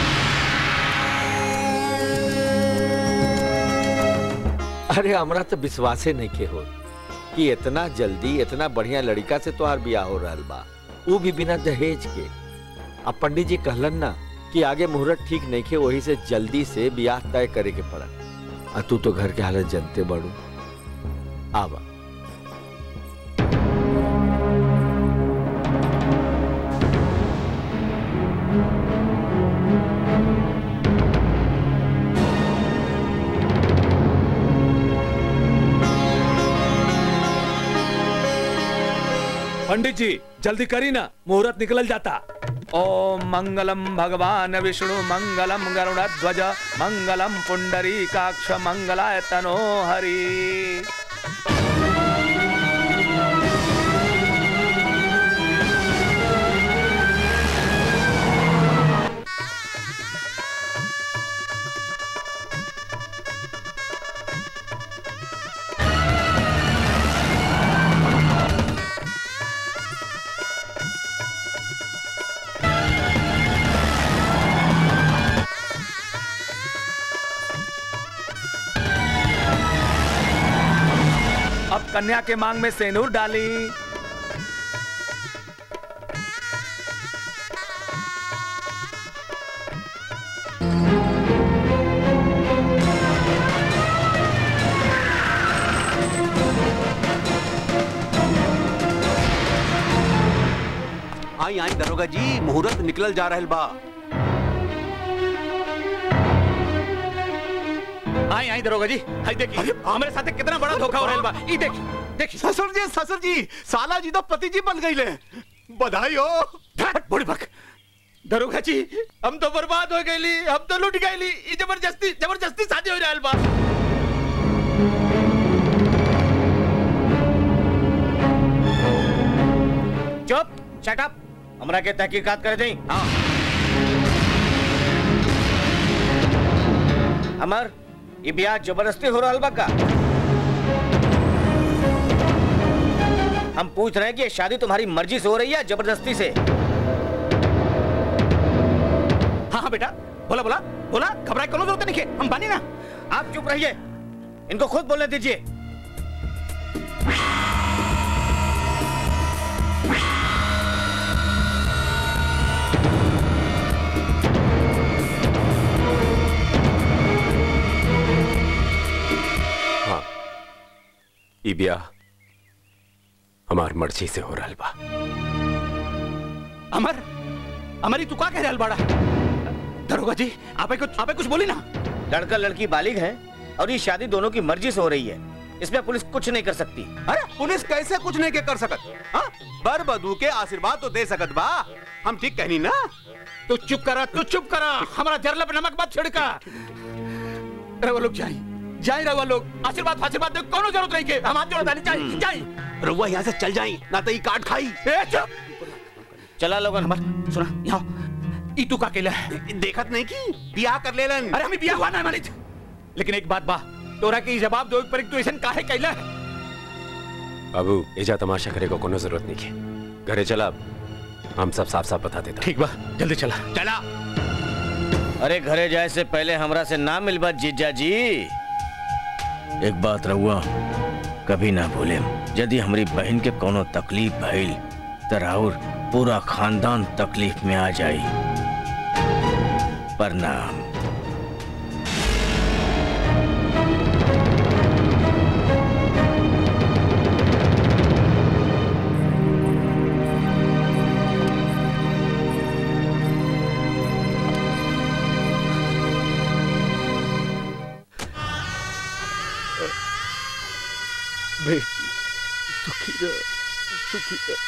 अरे हमरा तो विश्वासे नहीं के हो कि इतना जल्दी इतना बढ़िया लड़का से तोहार बियाह हो रहा बा वो भी बिना दहेज के अब पंडित जी कहलन ना कि आगे मुहूर्त ठीक नहीं के वही से जल्दी से बियाह तय करे के पड़ा आ तू तो घर के हालत जनते बड़ू आवा पंडित जी जल्दी करी ना मुहूर्त निकल जाता ओम मंगलम भगवान विष्णु मंगलम गरुड़ ध्वज मंगलम पुंडरी काक्ष मंगलाय तनो हरि कन्या के मांग में सेनूर डाली आई आई दरोगा जी मुहूर्त निकल जा रहल बा आई आई दरोगा जी हाय देखिए हमारे साथ कितना बड़ा धोखा हो रहा है बा ई देखिए देखिए ससुर जी ससुर जी साला जी तो पति जी बन गई बधाई हो बूढ़ी बक दरोगा जी हम तो बर्बाद हो गईली हम तो लूट गईली ई जबरदस्ती जबरदस्ती शादी हो रहल बा चुप शट अप हमरा के तहकीकात कर दें हाँ अमर ये ब्याह जबरदस्ती हो रहा बा का हम पूछ रहे हैं कि ये शादी तुम्हारी मर्जी से हो रही है जबरदस्ती से हाँ हाँ बेटा बोला बोला बोला घबराए कोनो जरूरत नहीं है हम बानी ना आप चुप रहिए इनको खुद बोलने दीजिए हाँ ई ब्याह हमार मर्जी से हो रहा बा अमर अमर ई तू का कह रहल बाड़ा दरोगा जी आपे कुछ आपे कुछ बोली ना लड़का लड़की बालिग है और ये शादी दोनों की मर्जी से हो रही है इसमें पुलिस कुछ नहीं कर सकती अरे पुलिस कैसे कुछ नहीं के कर सकत हाँ बर बधू के आशीर्वाद तो दे सकत बा हम ठीक कहनी ना तू चुप करा तू चुप करा हमारा जरला पे नमक मत छिड़का रवा लोग जाए जाए रवा लोग आशीर्वाद आशीर्वाद दे कोनो जरूरत नहीं के हम हाथ जोड़ डाली जाए जाए रउआ यहाँ से चल जाई ना तो ये काट खाई ए चुप चला लोगन अमर सुना यहाँ ई तू का केला है देखत नहीं की बियाह कर लेलन अरे हमें बियाह हुआ ना मानित लेकिन एक बात बा तोरा के ई जवाब दो पर तू ऐसा काहे कैला है बाबू एजा तमाशा करे को कोनो जरूरत नहीं है घरे चला अब। हम सब साफ साफ बता देता ठीक बा जल्दी चला चला अरे घरे जाए से पहले हमरा से ना मिलबा जीजा जी एक बात रहुआ कभी ना भूले यदि हमारी बहन के कोनो तकलीफ भइल त राउर पूरा खानदान तकलीफ में आ जाई प्रणाम बेटी सुखी रह सुखी रह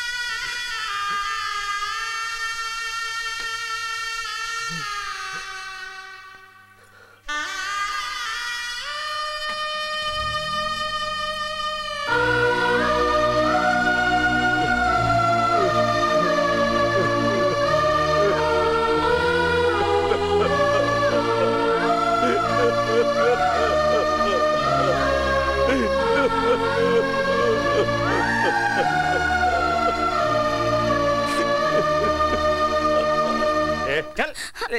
ए, चल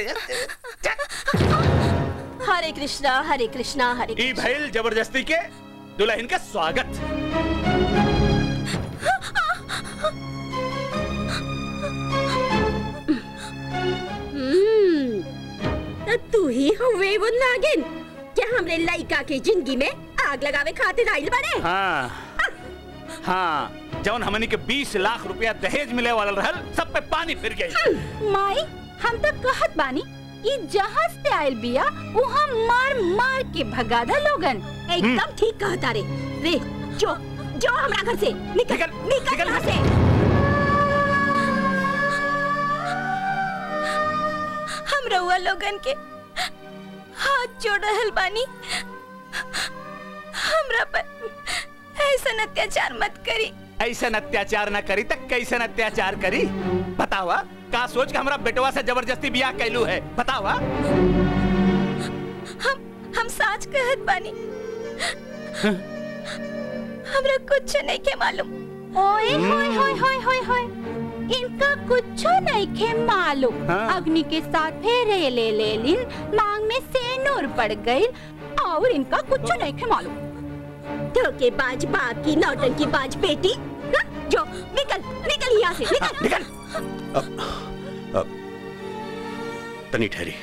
हरे कृष्णा हरे कृष्णा हरे ई भइल जबरदस्ती के दुल्हन का स्वागत हम्म, तो तू ही हुए वो नागिन क्या हमरे लड़का के जिंदगी में आग लगावे खातिर आइल बने हाँ हाँ जौन हमनी के 20 लाख रुपया दहेज मिले वाला रहल सब पे पानी फिर गई माई हम तो कहत बानी ई जहाज से आयल बिया उहा मार मार के भगा दा लोगन एकदम ठीक कहता रे रे जो जो हमरा घर से निकल निकल यहाँ से हम रउआ लोगन के हाथ जोड़ रहल बानी हमरा पर ऐसा अत्याचार मत करी ऐसा अत्याचार न करी तक कैसे अत्याचार करी बतावा का सोच के हमरा बेटवा से जबरदस्ती बियाह कैलू है बतावा हम हम साच कहत बानी हमरा कुछ नहीं के मालूम ओए होए होए होए होए होए इनका कुछ नहीं खे मालूम हाँ। अग्नि के साथ फेरे ले ले लिन मांग में सेनूर पड़ गई और इनका कुछ नहीं खे मालूम धोखेबाज बाप की नौटंकी बाज बेटी हाँ? जो निकल निकल यहाँ से निकल निकल तनी ठहरी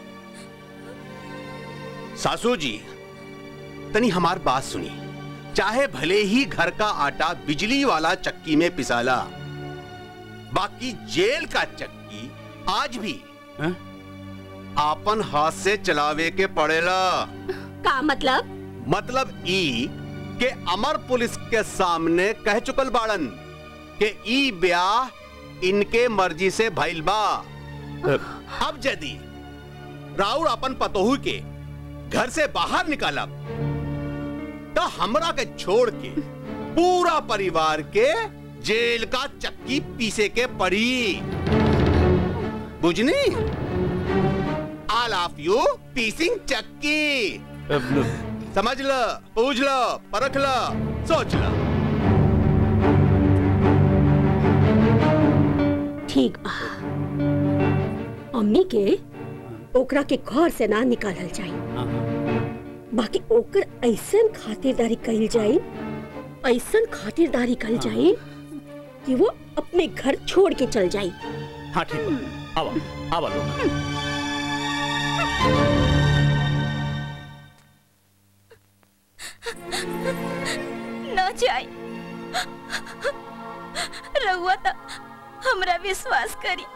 सासू जी तनी हमार बात सुनी चाहे भले ही घर का आटा बिजली वाला चक्की में पिसाला बाकी जेल का चक्की आज भी आपन हाथ से चलावे के पड़ेला का मतलब मतलब ई के अमर पुलिस के सामने कह चुकल बाड़न के ई ब्याह इनके मर्जी से भइल बा अब यदि राउर अपन पतोहू के घर से बाहर निकाला तो हमरा के छोड़ के पूरा परिवार के जेल का चक्की पीसे के पड़ी बुझनी आल ऑफ यू पीसिंग चक्की समझ ल पूछ ल परख ल सोच ल ठीक बा अम्मी के ओकरा के घर से ना निकालल जाई बाकी ओकर ऐसन खातिरदारी कइल जाई ऐसन खातिरदारी कइल जाई कि वो अपने घर छोड़ के चल जाई हाँ ठीक बा आवा आवा लोग न जाए रहुआ तो हमरा विश्वास करी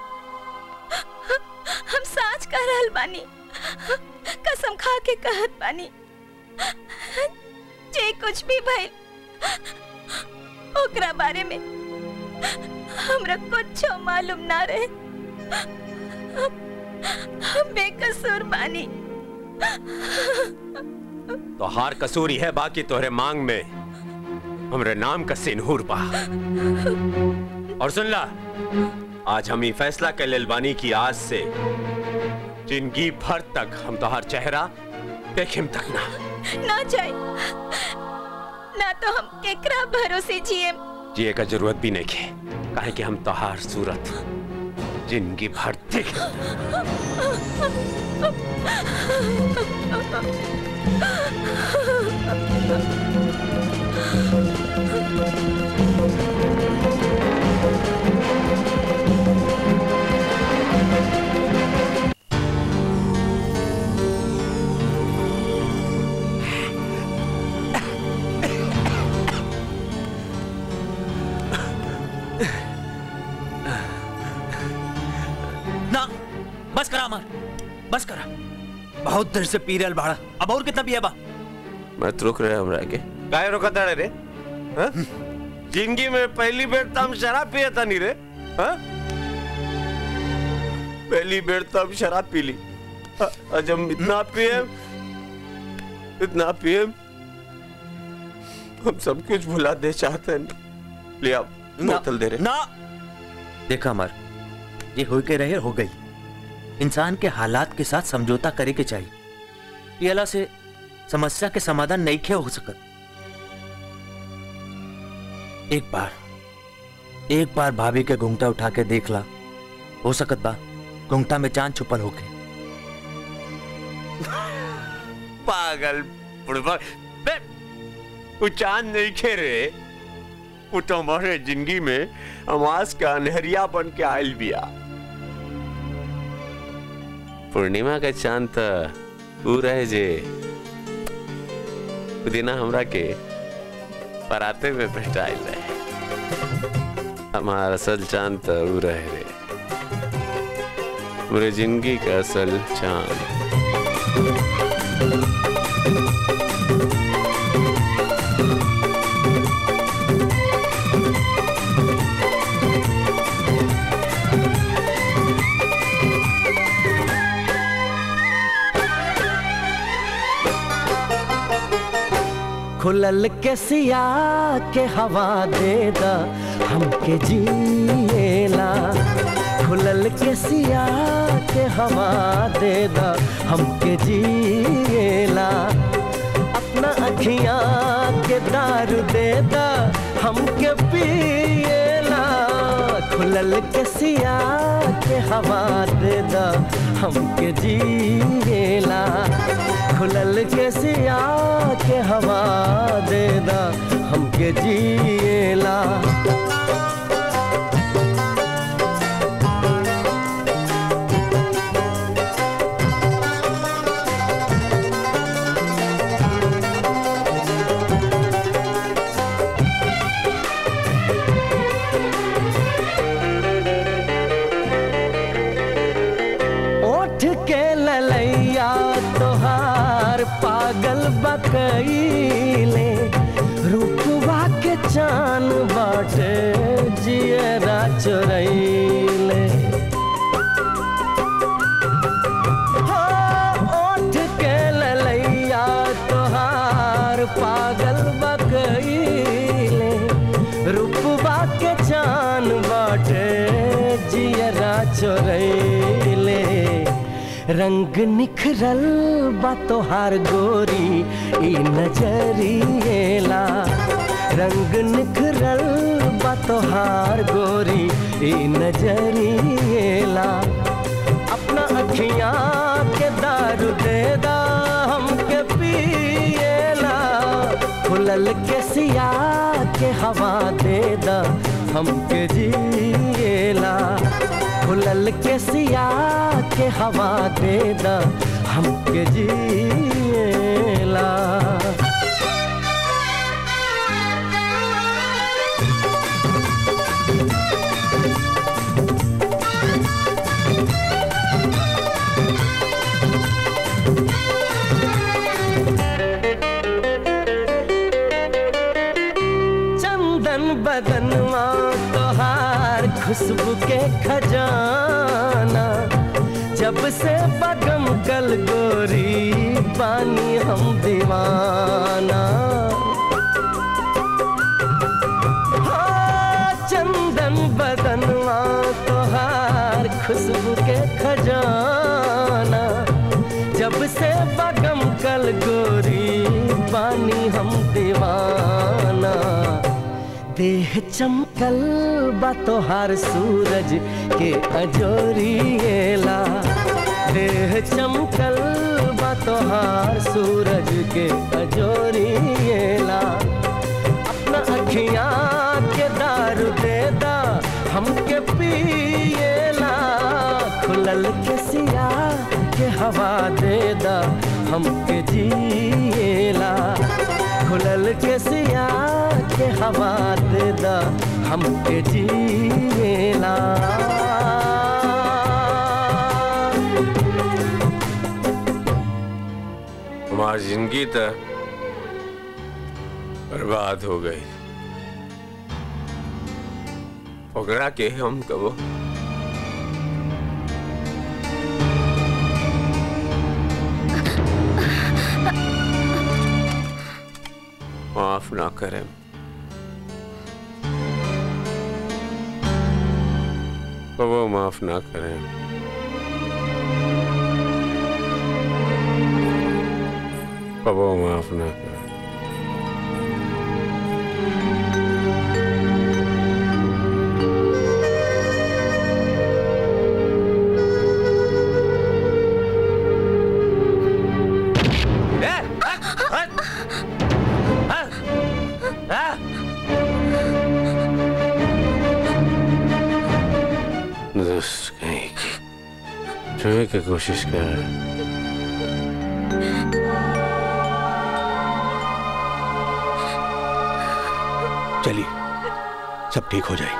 हम साच कह रहल बानी कसम खा के कहत बानी जे कुछ भी भइल ओकरा बारे में हमरा कुछ मालूम ना रहे हम बेकसूर बानी तो हार कसूरी है बाकी तोहरे मांग में हमरे नाम का सिनहूर बा और सुन ला आज हम ये फैसला कर लेल बानी की आज से जिंदगी भर तक हम तोहार चेहरा देखिम तक ना ना जाए ना तो हम केकरा भरोसे जिए जिए का जरूरत भी नहीं है काहे कि हम तोहार सूरत जिंदगी भर देख ना बस करा अमर बस करा बहुत देर से पी रहल बाड़ा अब और कितना पिया बा मत रुक रहे हमरा के काहे रोका ताड़े रे हाँ? जिंदगी में पहली बेर तो हम शराब पिए था नहीं रे हाँ? पहली बेर तो हम शराब पी ली हाँ, आज हम इतना पिए इतना पिए हम सब कुछ भुला दे चाहते हैं ले आप बोतल दे रहे ना देखा अमर ये हो के रहे हो गई इंसान के हालात के साथ समझौता करे के चाहिए ये अला से समस्या के समाधान नहीं खे हो सकत एक बार एक बार भाभी के घुंघटा उठा के देख ला हो सकत बा घुंघटा में चांद छुपल होके पागल बुढ़वा बे वो चांद नहीं खे रे वो तो हमारे जिंदगी में अमास का अनहरिया बन के आयल बिया पूर्णिमा का चांद तो ऊ रहे जे उ दिना हमरा के पराते में भेटाइल रहे हमारा असल चांद तो ऊ रहे रे पूरे जिंदगी का असल चांद खुलल के सिया के हवा दे दा हमके जिएला खुलल के सिया के हवा दे दा हमके जिएला अपना अखियां के दारू दे दा हमके पिएला खुलल के सिया के हवा दे दा हमके जिएला खुलल के सिया के हवा दे दा हमके जिएला ओठ के ललैया तोहार पागल बकैले रूपवा के चान बाटे जियरा चोरैले हो, ओठ के ललैया तोहार पागल बकैले रूपवा के चान बाटे जियरा चोरैले रंग निखरल बा तोहार गोरी ई नजरिएला रंग निखरल बा तोहार गोरी ई नजरिएला अपना अखियां के दारू दे दा हमके पिएला खुलल के सिया के हवा दे दा हमके जिएला खुलल के सिया के हवा दे दा हमके जिएला चंदन बदनवा तोहार खुशबू के खजाना जब से बगम कल गोरी पानी हम दीवाना हाँ, चंदन बदनवा तोहार खुशबू के खजाना जब से बगम कल गोरी पानी हम दीवाना देह चमकल बा तोहार सूरज के अजोरिएला देह चमकल बा तोहार सूरज के अजोरिएला अपना अखियां के दारू दे दा हमके पिएला खुलल के सिया के हवा दे दा हमके जिएला खुलल के सिया के हवा दे दा हमके जिएला हमारी जिंदगी तो बर्बाद हो गई ओकरा के हम कबो माफ ना करें कबो माफ ना करें कबो माफ ना करें दोस्त कहीं की छुए की कोशिश कर रहे हैं। चलिए सब ठीक हो जाए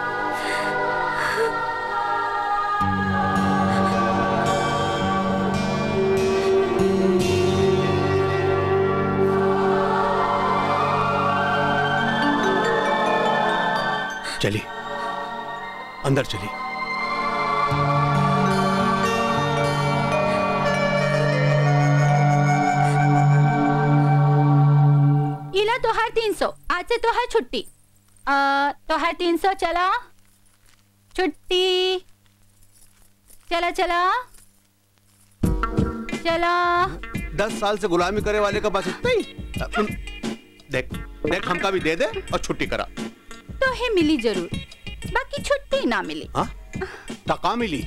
चलिए अंदर चलिए इला तोहार तीन सौ आज से तोहार छुट्टी आ, तोहार तीन सौ चला छुट्टी चला चला चला दस साल से गुलामी करे वाले का पास इतना ही देख देख हमका भी दे दे और छुट्टी करा तो है मिली जरूर बाकी छुट्टी ना मिली हाँ टका मिली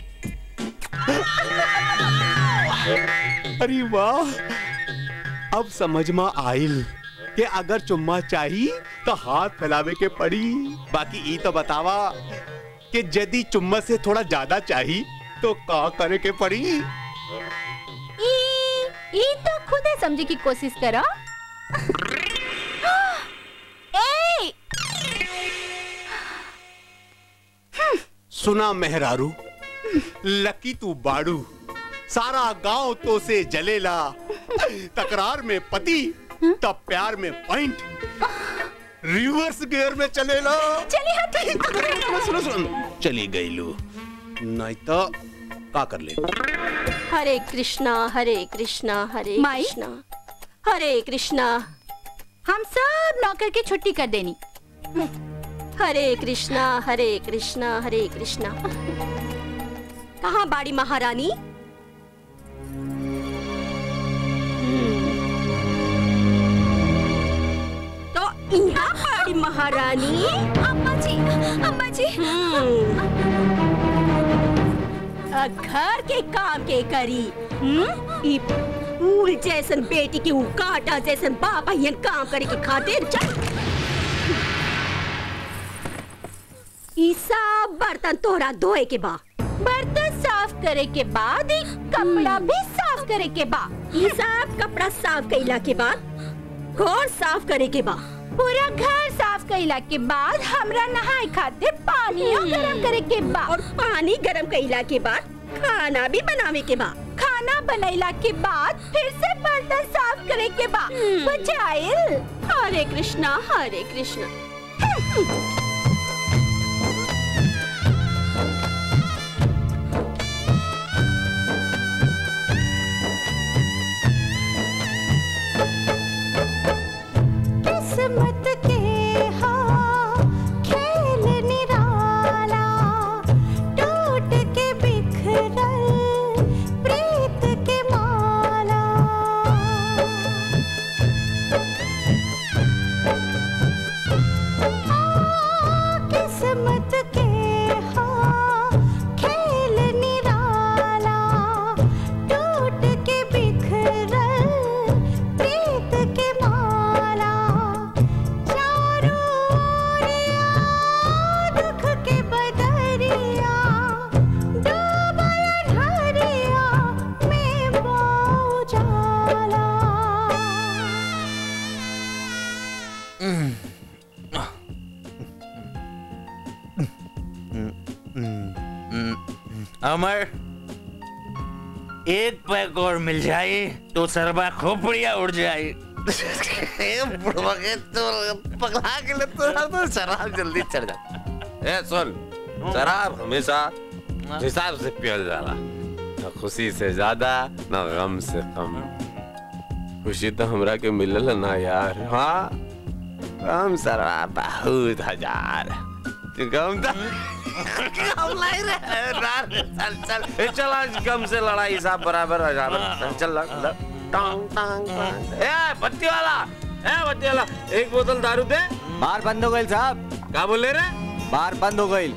अरे वाह अब समझ में आइल कि अगर चुम्मा चाही तो हाथ फैलावे के पड़ी बाकी ई तो बतावा कि यदि चुम्मा से थोड़ा ज्यादा चाही तो का करे के पड़ी ई ई तो खुद ही समझे की कोशिश करो ए सुना मेहरारू लकी तू बाड़ू सारा गांव तो से जलेला तकरार में पति तब प्यार में पॉइंट रिवर्स गियर में चलेला चली सुनो सुनो सुनो चली गई लू नहीं तो का कर ले हरे कृष्णा हरे कृष्णा हरे माई? कृष्णा हरे कृष्णा हम सब नौकर की छुट्टी कर देनी हरे कृष्णा हरे कृष्णा हरे कृष्णा कहाँ बाड़ी महारानी हम्म। तो यहाँ बाड़ी महारानी अम्मा जी अम्मा जी अ, घर के काम के करी हम्म? ई फूल जैसन बेटी के ऊ काटा जैसन बाप अहियन काम करे के खातिर चल ई सब बर्तन तोहरा धोए के बा बर्तन साफ करे के बाद एक कपड़ा भी साफ करे के बा ई सब कपड़ा साफ कइला के बाद घर साफ करे के बा पूरा घर साफ कइला के बाद हमरा नहाए खातिर पानी गरम करे के बा और पानी गरम कइला के बाद खाना भी बनावे के बा खाना बनैला के बाद फिर से बर्तन साफ करे के बा बुझाइल हरे कृष्णा हरे कृष्णा किस्मत के हाँ खेल निराला टूट के बिखरल प्रीत के माला हाँ, किस्मत के हाँ खेल निराला टूट के बिखरल प्रीत के माला चारों ओरिया दुख के बदरिया डूबल अंधरिया में बौ जाला अमर एक पैक और मिल जाए तो सरबा खोपड़िया उड़ जाए बुढ़वा के तो पगला के लिए तो तो शराब जल्दी चढ़ जाता ए सुन शराब हमेशा हिसाब से पियल जाला न खुशी से ज्यादा न गम से कम खुशी तो हमरा के मिलल ना यार हाँ गम शराब बहुत हजार गम तो गम लाई रे यार, चल चल ए, चल आज गम से लड़ाई हिसाब बराबर हो जाए चल लग लग टांग टांग टांग ए बत्ती वाला ए बत्ती वाला एक बोतल दारू दे बार बंद हो गई साहब क्या बोले रे बार बंद हो गई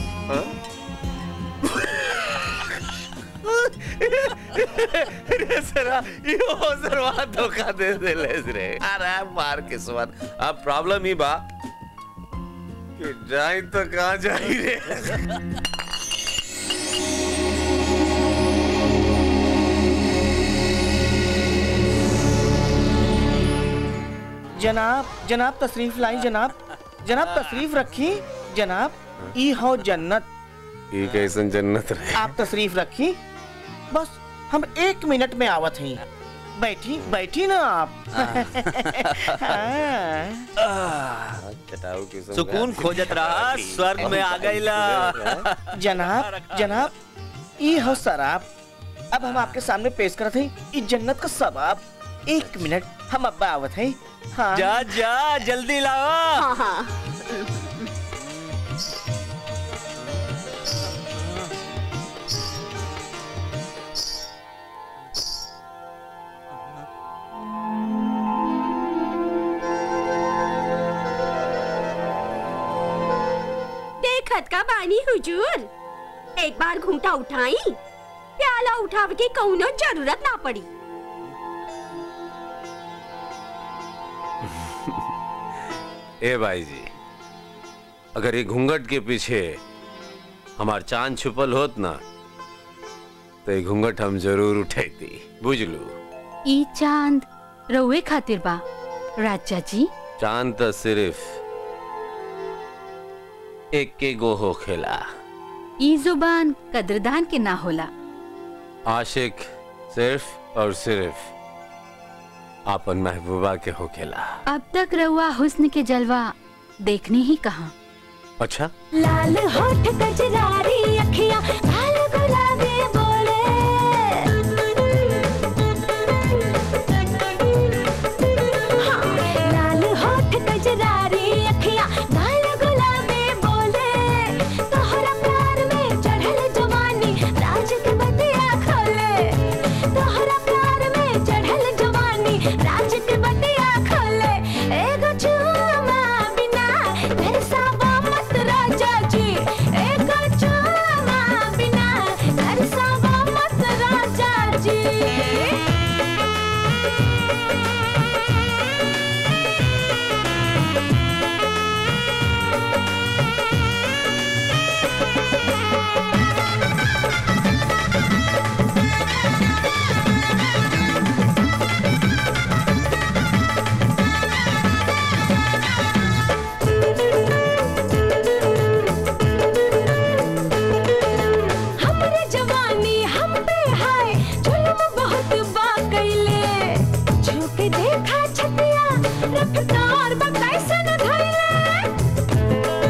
रे सरा यो सरवा धोखा दे दे लेस रे अरे मार किस्मत अब प्रॉब्लम ही बा कि जाई तो कहाँ जाई रे जनाब जनाब तशरीफ लाई जनाब जनाब तशरीफ रखी जनाब ई हो जन्नत ये कैसन जन्नत रे आप तशरीफ रखी बस हम एक मिनट में आवत हैं बैठी बैठी ना आप हाँ। चटाऊ किस्म सुकून खोजत रहा स्वर्ग में आ गईला जनाब जनाब ई हो शराब अब हम आपके सामने पेश करत हैं ई जन्नत का सबाब एक मिनट हम अब्बा आवत हैं हाँ जा जा जल्दी लाओ हाँ हाँ देखत का बानी हुजूर एक बार घूंटा उठाई प्याला उठाव के कौनो जरूरत ना पड़ी ए भाई जी अगर ये घूंघट के पीछे हमार चांद छुपल होत ना तो ये घूंघट हम जरूर उठैती बुझलू ई चांद रउए खातिर बा राजा जी चांद तो सिर्फ एक के गो हो खेला ई जुबान कदरदान के ना होला आशिक सिर्फ और सिर्फ आपन महबूबा के हो खेला अब तक रउआ हुस्न के जलवा देखने ही कहा अच्छा लाल होठ कजरारी अखियां लाल गुलाबी बोले हाँ, लाल होठ कजरारी अखियां लाल गुलाबी बोले तोहरा प्यार में चढ़ल जवानी राज के बतिया खोले तोहरा प्यार में चढ़ल जवानी राज के बतिया खोले एगो चुमा बिना तरसावा मत राजा जी एगो चुमा बिना तरसावा मत राजा जी हमरे जवानी हम पे हाय जुल्म बहुत बा कइले झुक देखा छतिया रफ्तार बा कैसन धइले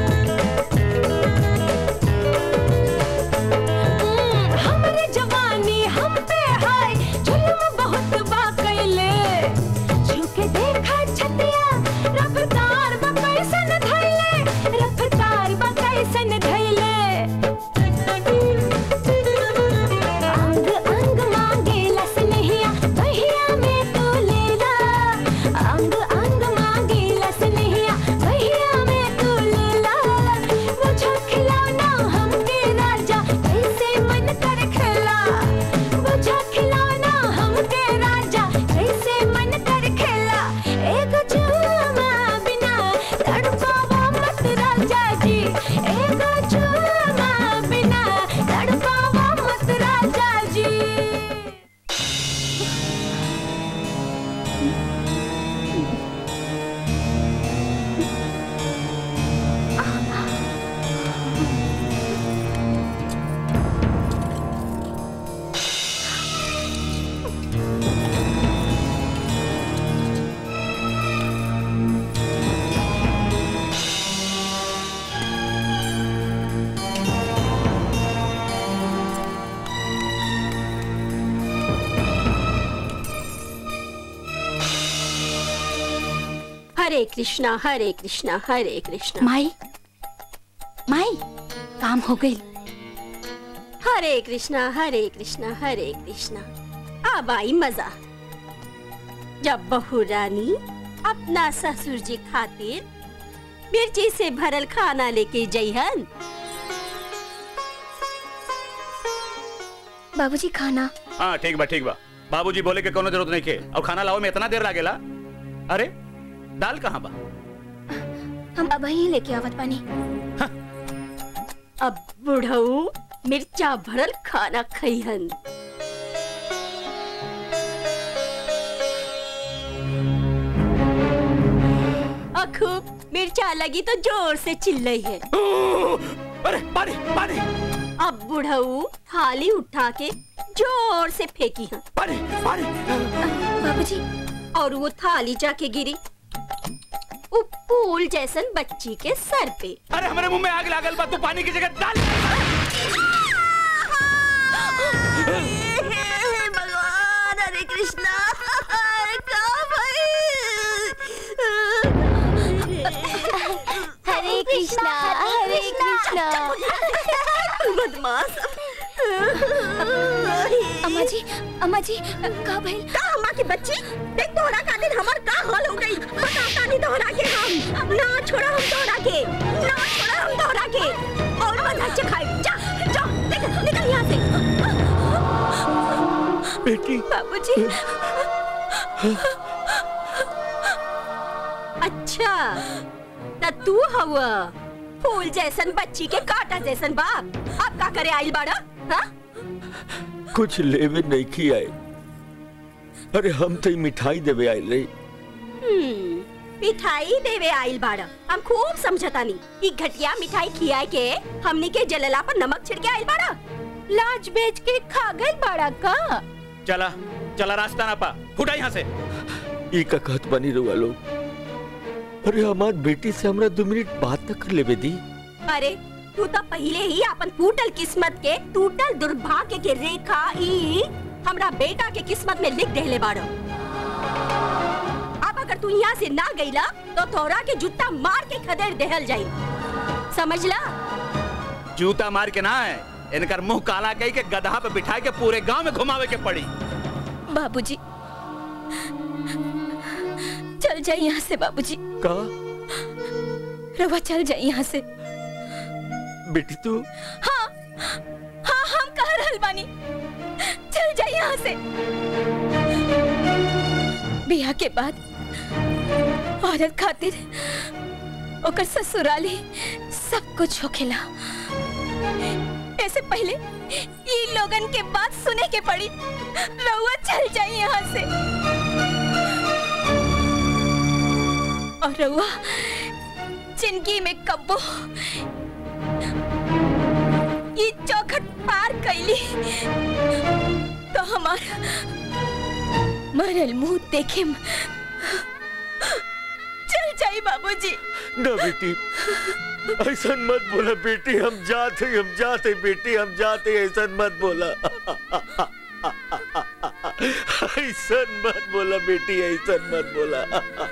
हम्म, हमरे जवानी हम पे हाय जुल्म बहुत बा कइले झुक देखा छतिया रफ्तार बा कैसन धइले रफ्तार बा कैसन धइले अंग अंग मांगे लस नहिया बहिया में तू लेला अंग अंग मांगे लस नहिया बहिया में तू लेला मुझे खिलौना हमके राजा कैसे मन कर खेला मुझे खिलौना हमके राजा कैसे मन कर खेला एक चुमा बिना तड़पावा मत राजा जी एक चुमा बिना तड़पावा मत राजा जी हरे कृष्णा हरे कृष्णा हरे कृष्णा माई माई काम हो गई हरे कृष्णा हरे कृष्णा हरे कृष्णा अब आई मजा जब बहू रानी अपना ससुर जी खातिर मिर्ची से भरल खाना लेके जइहन बाबूजी खाना हाँ ठीक बा ठीक बा बाबूजी बोले के कोनो जरूरत नहीं के और खाना लाओ में इतना देर लागेला अरे दाल कहाँ बा हम अब ही लेके आवत पानी अब बुढ़ऊ मिर्चा भरल खाना खइहन और खूब मिर्चा लगी तो जोर से चिल्लई है अरे पानी पानी अब बुढ़ऊ थाली उठा के जोर से फेंकी है पानी पानी बाबूजी और वो थाली जाके गिरी वो फूल जैसन बच्ची के सर पे अरे हमारे मुंह में आग लागल बा तू पानी की जगह दाल भगवान हरे कृष्णा हरे कृष्णा हरे कृष्णा बदमाश अम्मा जी अम्मा जी का भइल का अम्मा की बच्ची देख तोहरा खातिर हमर का हाल हो गई बताता नहीं तोहरा के हम ना छोड़ा हम तोहरा के ना छोड़ा हम तोहरा के और आज अच्छे खाए जा जा निकल निकल यहाँ से बेटी बाबूजी अच्छा त तू हवा फूल जैसन बच्ची के कांटा जैसन बाप अब का करे आइल बाड़ा हाँ कुछ लेवे नहीं की आए अरे हम तो मिठाई देवे आए रही हम्म, मिठाई देवे आइल बाड़ा हम खूब समझतानी ई घटिया मिठाई खियाए के हमनी के जलला पर नमक छिड़के आइल बाड़ा लाज बेच के खा गई बड़ा का चला चला रास्ता ना पा फुटा यहाँ से ई का कहत बनी रुआ लोग अरे हमार बेटी से हमरा दो मिनट बात तक कर लेवे दी अरे तू तो पहले ही अपन टूटल किस्मत के टूटल दुर्भाग्य के रेखा ई हमरा बेटा के किस्मत में लिख देले बाड़ो अब अगर तू यहाँ से ना गईला तो तोरा के जूता मार के खदेड़ देहल जाई समझला जूता मार के ना है इनकर मुंह काला कही के गधा पे बिठा के पूरे गांव में घुमावे के पड़ी बाबूजी चल जाए यहाँ से बाबूजी का रवा चल जाए यहाँ से बेटी तू हाँ हाँ हम कह रहल बानी चल जाए यहाँ से बिया के बाद औरत खातिर ओकर ससुराली सब कुछ होखेला ऐसे पहले ये लोगन के बात सुने के पड़ी रहुआ चल जाए यहाँ से और रहुआ जिंदगी में कब्बो ये चौखट पार कैली तो हमार मरल मुंह देखे चल जाई बाबूजी ना बेटी ऐसा मत बोला बेटी हम जाते हम जाते बेटी हम जाते ऐसा मत बोला ऐसा मत बोला बेटी ऐसा मत बोला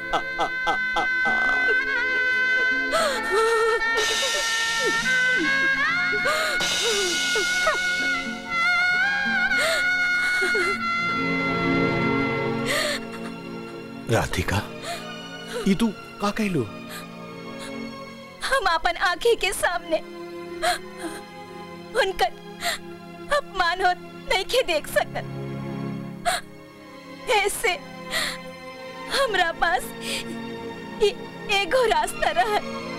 राधिका ये तू का कहलो हम अपन आंखें के सामने उनकर अपमान हो नहीं के देख सकत ऐसे हमरा पास ए- एगो रास्ता रहा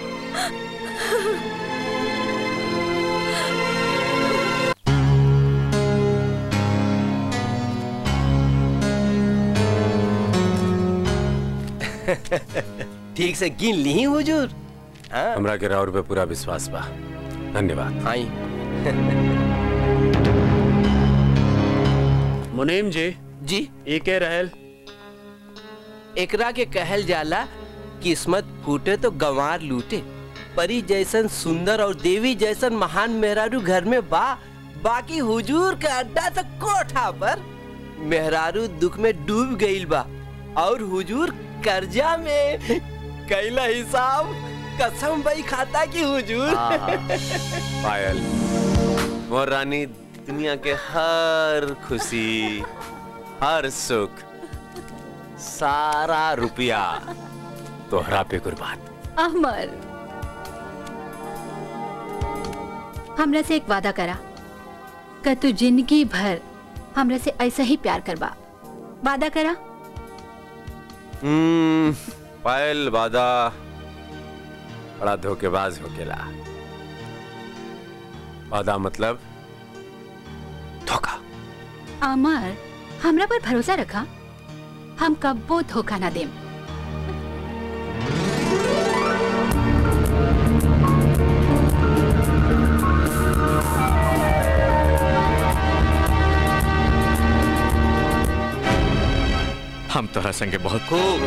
ठीक से गिन ली हुजूर हाँ हमरा के राउर पे पूरा विश्वास बा धन्यवाद आई मुनीम जी जी एके रहल एकरा के कहल जाला किस्मत फूटे तो गंवार लूटे परी जैसन सुंदर और देवी जैसन महान मेहरारू घर में बा बाकी हुजूर का अड्डा तो कोठा पर मेहरारू दुख में डूब गईल बा और हुजूर कर्जा में कैला हिसाब कसम बई खाता की हुजूर पायल मोर रानी दुनिया के हर खुशी हर सुख सारा रुपया तोहरा पे कुर्बान अमर हमरा से एक वादा करा कि तू जिंदगी भर हमरा से ऐसा ही प्यार करबा वादा करा हम्म, पायल वादा बड़ा धोखेबाज होकेला वादा मतलब अमर हमरा पर भरोसा रखा हम कब्बो धोखा ना देम हम तोरा संगे बहुत खूब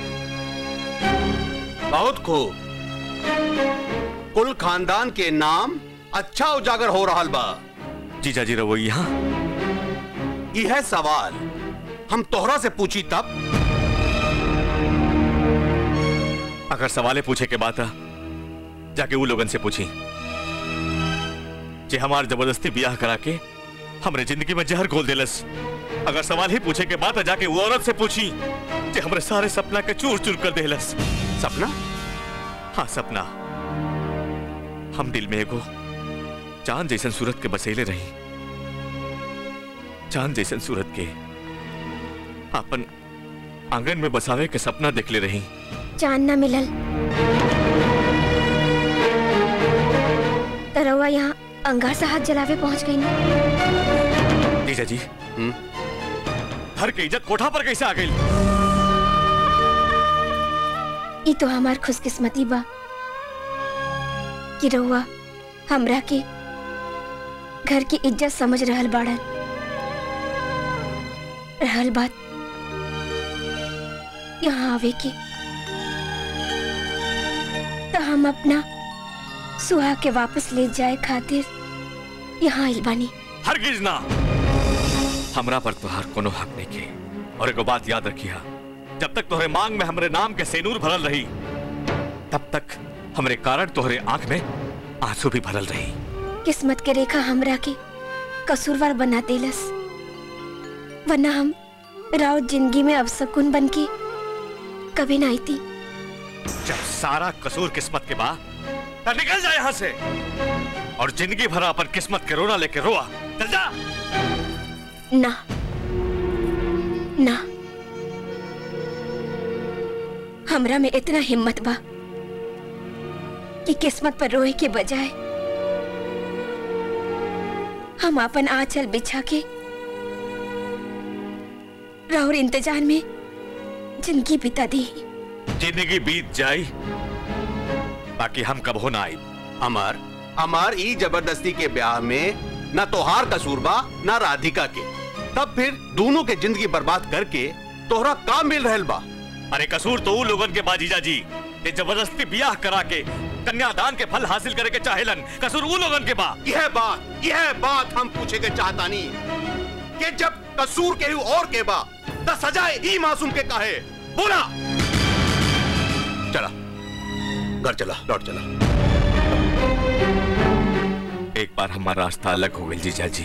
बहुत खूब कुल खानदान के नाम अच्छा उजागर हो रहा बा जीजा जी रहो यहाँ यह सवाल हम तोहरा से पूछी तब अगर सवाले पूछे के बात आ, जाके वो लोगन से पूछी जे हमार जबरदस्ती ब्याह करा के हमरे जिंदगी में जहर घोल देलस अगर सवाल ही पूछे के बात आ, जाके वो औरत से पूछी जे हमरे सारे सपना के चूर चूर कर देलस सपना हाँ सपना हम दिल में एगो चांद जैसन सूरत के बसेले रही चांद जैसन सूरत के अपन आंगन में बसावे के सपना देखले रही चांद ना मिलल तरवा यहाँ अंगार से हाथ जलावे पहुंच गई ना जीजा जी घर के इज्जत कोठा पर कैसे आ गई ई तो हमार खुशकिस्मती बा कि रहुआ हमरा के घर की इज्जत समझ रहल बाड़न रहल बात यहाँ आवे की तो हम अपना सुहा के वापस ले जाए खातिर यहाँ आइल बानी हरगिज ना हमरा पर तुहार कोनो हक नहीं के और एगो बात याद रखिया जब तक तोहरे मांग में हमरे नाम के सेनूर भरल रही तब तक हमरे कारण तोहरे आंख में आंसू भी भरल रही किस्मत के रेखा हमरा के कसूरवार बना देलस वरना हम राउत जिंदगी में अवसकुन बन के कभी ना आई थी जब सारा कसूर किस्मत के बा तो निकल जा यहाँ से और जिंदगी भर अपन किस्मत के रोना लेके रोआ चल जा ना ना हमरा में इतना हिम्मत बा कि किस्मत पर रोए के बजाय हम अपन आंचल बिछा के राहुल इंतजार में जिंदगी बिता दी जिंदगी बीत जाई बाकी हम कब हो ना आई अमर अमर ई जबरदस्ती के ब्याह में न तोहार कसूर बा न राधिका के तब फिर दोनों के जिंदगी बर्बाद करके तोहरा काम मिल रहल बा अरे कसूर तो उ लोगन के बाजीजा जी ये जबरदस्ती ब्याह करा के कन्यादान के फल हासिल करे के चाहेलन कसूर उ लोगन के बा यह बात यह बात हम पूछे के चाहता नहीं कि जब कसूर के और के बा त सजाए ही मासूम के काहे बोला चला घर चला लौट चला एक बार हमारा रास्ता अलग हो गई जीजा जी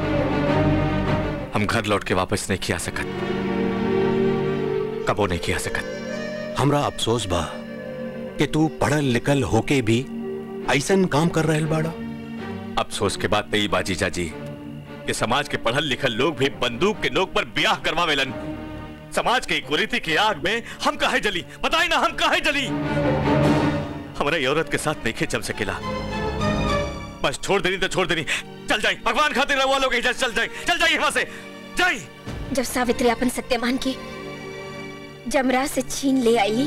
हम घर लौट के वापस नहीं किया सकत कबो नहीं किया सकत हमरा अफसोस बा कि तू पढ़ल लिखल होके भी ऐसन काम कर रहल बाड़ा अफसोस के बाद तई बाजी जाजी कि समाज के पढ़ल लिखल लोग भी बंदूक के नोक पर ब्याह करवावेलन समाज के इक्वलिटी की आग में हम काहे जली बताई ना हम काहे जली हमारे ये औरत के साथ नहीं चल सकेला बस छोड़ देनी तो छोड़ देनी चल जाए भगवान खातिर रहुआ लोग एहिजा से चल जाए चल जाइए वहां से जाइए जब सावित्री अपन सत्यमान के जमरा से छीन ले आई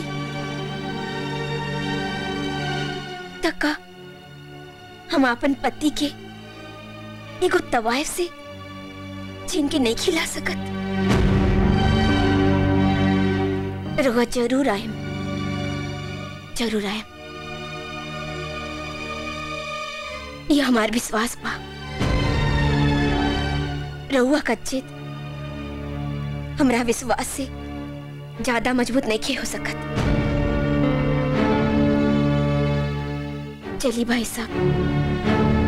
तका हम अपन पति के एगो तवायफ से छीन के नहीं खिला सकत रहुआ जरूर आयम जरूर आयम ये हमार विश्वास बा रहुआ कच्चित हमरा विश्वास से ज्यादा मजबूत नहीं हो सकत चली भाई साहब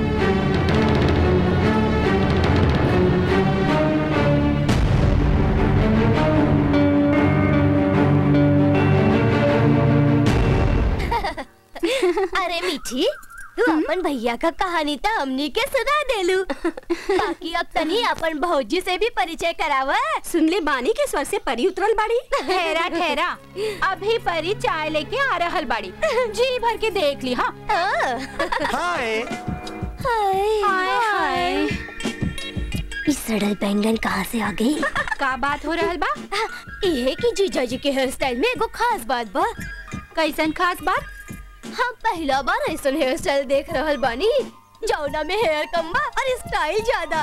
अरे मीठी तू अपन भैया का कहानी तो हमनी के सुना देलू बाकी अब तनी अपन भौजी से भी परिचय करावा सुन ले बानी के स्वर से परी उतरल बाड़ी ठहरा ठहरा अभी परी चाय लेके आ रहल बाड़ी जी भर के देख ली हाँ हाय हाय हाय हाय इस सड़ल बैंगन कहाँ से आ गई का बात हो रहल बा ये कि जीजा जी के हेयर स्टाइल में एगो खास बात बा कैसन खास बात हम पहला बार ऐसा हेयर स्टाइल देख रहल बानी जौना में हेयर कम बा और स्टाइल ज्यादा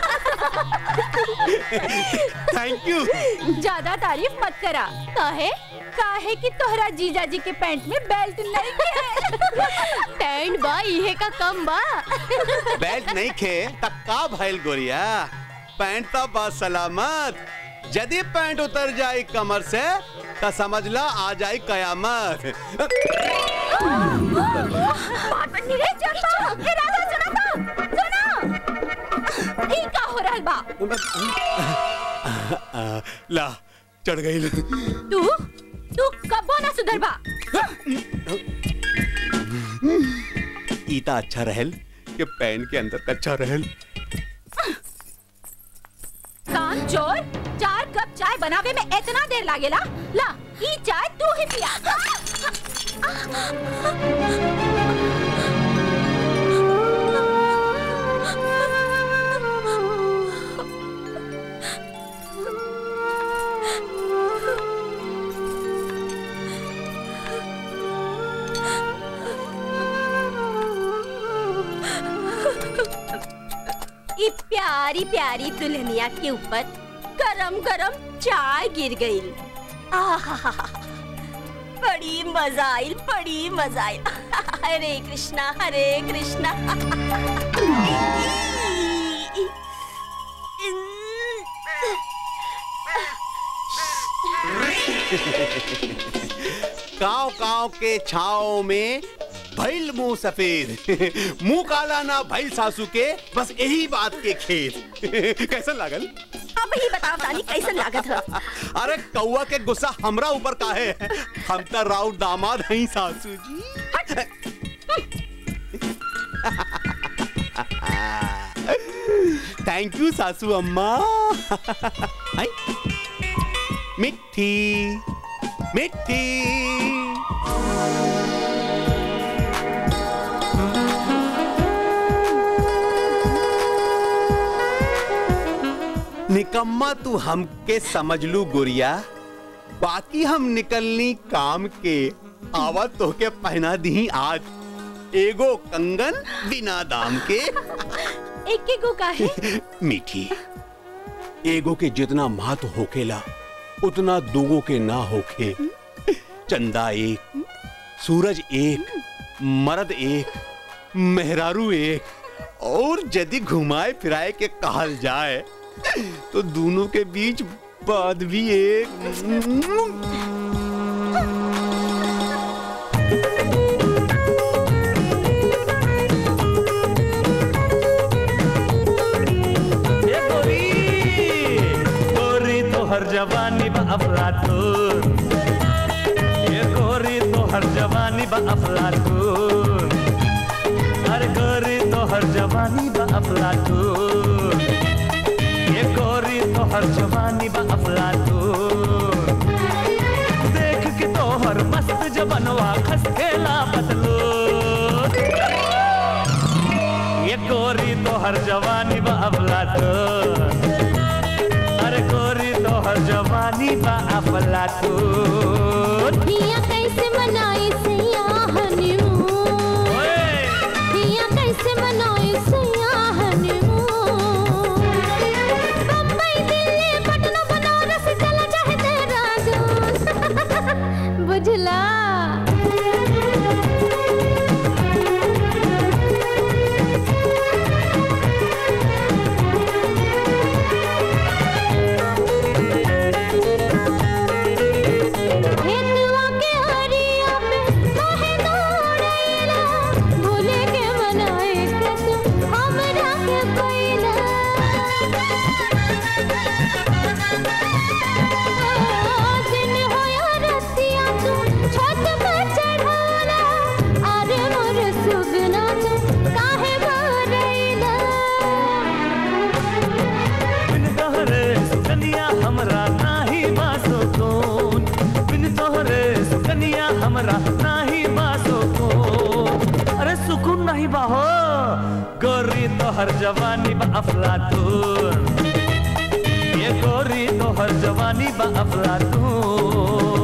थैंक यू ज्यादा तारीफ मत करा काहे काहे कि तोहरा जीजा जी के पैंट में बेल्ट नहीं है पैंट बा इहे का कम बा बेल्ट नहीं खे तब का भइल गोरिया पैंट तो बस सलामत यदि पैंट उतर जाए कमर से तो समझ ला आ जाए कयामत ई का हो रहल बा ला चढ़ गई तू तू कबो ना सुधर बा ईता अच्छा रहल के पैन के अंदर कच्चा रहल कान चोर चार कप चाय बनावे में इतना देर लागेला ला ई चाय तू ही पिया ई प्यारी प्यारी दुल्हनिया के ऊपर गरम गरम चाय गिर गई आहा बड़ी मजा आई बड़ी मजा आई हरे कृष्णा हरे कृष्णा काव काव के छाव में भइल मुंह सफेद मुंह काला ना भइल सासू के बस यही बात के खेत कैसन लागल अब ही बताओ रानी कैसन लागत है अरे कौआ के गुस्सा हमरा ऊपर काहे हम तो राउत दामाद हई सासू जी थैंक यू सासू अम्मा हाय मिट्टी मिट्टी निकम्मा तू हमके समझ लू गुड़िया बाकी हम निकलनी काम के आवा तो के पहना दी आज एगो कंगन बिना दाम के एक एक को काहे मीठी एगो के जितना महत्व होखेला उतना दूगो के ना होखे चंदा एक सूरज एक मर्द एक मेहरारू एक और यदि घुमाए फिराए के कहल जाए तो दोनों के बीच बात भी एक ये गोरी गोरी तो हर जवानी बा अफलातून ये गोरी तो हर जवानी बा अफलातून अरे गोरी तो हर जवानी बा अफलातून ये गोरी तो हर जवानी बा अफलातून देख के तो हर मस्त जबनवा खसकेला बदलो ये गोरी तो हर जवानी बा अफलातून अरे गोरी तो हर जवानी बा अफलातून हिया कैसे मनाई सैया हनीमून हिया कैसे मनाई सैया हनीमून बम्बई दिल्ली पटना बनारस चला चाहे देहरादून बुझला हेतुआ के हरिया पे काहे दौड़ैला भूले के मनाए के तू हमरा के पैला दिन होया रतिया तू छत पर चढ़ाला अरे मोर सुगना तू काहे भरैला बिन तोहरे सुकनिया हमरा नाही बासो कौन बिन तोहरे सुकनिया हमरा नाही बासो कौन अरे सुकून नहीं बाहो गोरी तोहर जवानी बा अफलातून ये गोरी तोहर जवानी बा अफलातून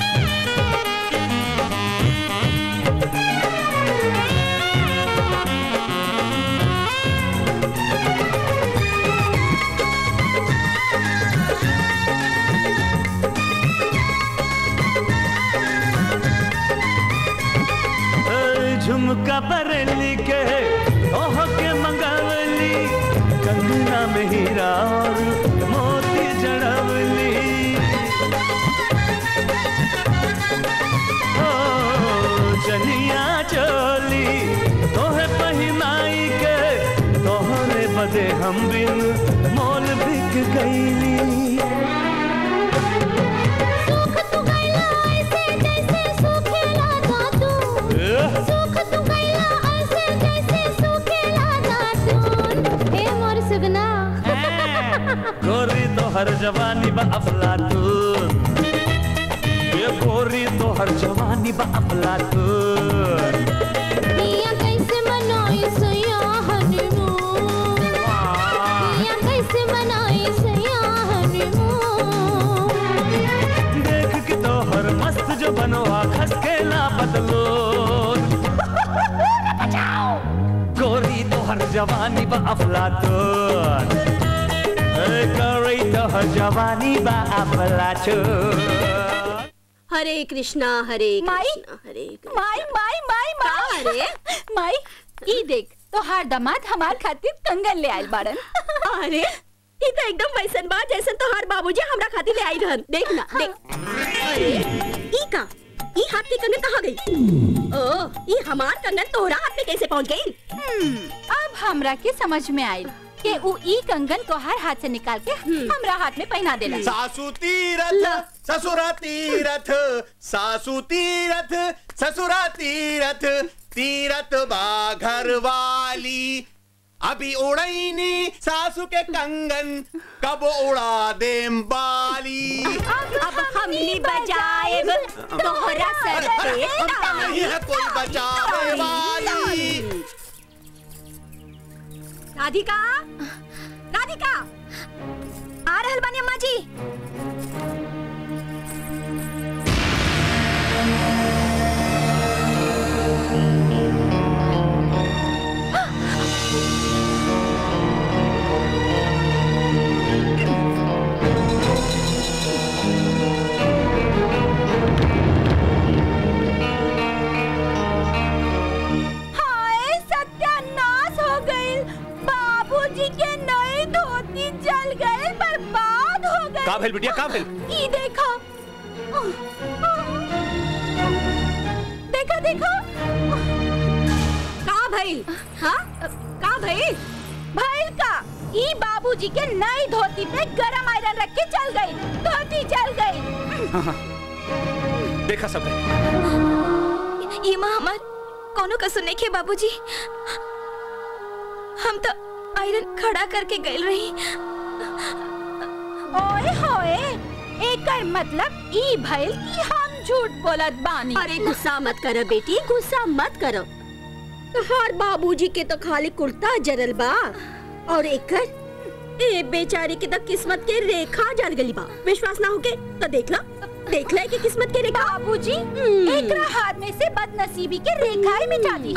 ए, झुमका बरेली के ओह के मंगवली कंगना में हीरा और मोती जड़वली ओ चनिया चोली तोहे पहिनाई के तोहरे बदे हम बिन मोल बिक गईली सुख तू गैला ऐसे जैसे सूखेला धातु सुख तू गैला ऐसे जैसे सूखेला जवानी बा अफलातून ये गोरी तोहर जवानी बा अफलातून मियाँ कैसे मनाई सैया हनीमून मियाँ कैसे मनाई सैया हनीमून देख के तोहर मस्त जो बनवा खस के ना बदलो गोरी तोहर जवानी बा अफलातून ए गोरी तोहर जवानी बा अफलातून हरे कृष्णा हरे माई हरे माई माई माई माई अरे? माई ई देख तो हार दामाद हमार खातिर कंगन ले आइल बाड़न अरे ई तो एकदम वैसन बा जैसन तोहार बाबूजी हमरा खातिर ले आई रहन देख ना देख अरे ई का ई हाथ के कंगन कहाँ गई ओ ई हमार कंगन तोहरा हाथ में कैसे पहुंच गई अब हमरा के समझ में आइल के उ ई कंगन तोहार हाथ से निकाल के हमरा हाथ में पहना देला सासू तीरथ ससुरा तीरथ सासू तीरथ ससुरा तीरथ तीरथ बा घर वाली अभी उड़ैनी सासू के कंगन कब उड़ा देम बाली अब हमनी बजाएब तोहरा सर पे हम नहीं है कोई बचावे वाली राधिका राधिका आ रहल बानी अम्मा जी हाय सत्यानाश हो गइल बाबूजी के नई धोती जल गए बर्बाद हो गए का भेल बिटिया का भेल ई देखो देखो देखो का भइल हाँ का भइल भइल का ई बाबूजी के नई धोती पे गरम आयरन रख के चल गई धोती जल गई हाँ, हाँ। देखा सब ये माँ हमार कोनो कसूर नहीं खे बाबूजी हम तो आयरन खड़ा करके गए रही ओए होए एकर मतलब ई भइल कि हम झूठ बोलत बानी अरे गुस्सा मत करो बेटी गुस्सा मत करो हर बाबूजी के तो खाली कुर्ता जरल बा और एकर ए बेचारी के तो किस्मत के रेखा जर गली बा विश्वास ना होके तो देख लो देख ले कि किस्मत के रेखा बाबूजी एकरा हाथ में से बदनसीबी के रेखाएं मिटा दी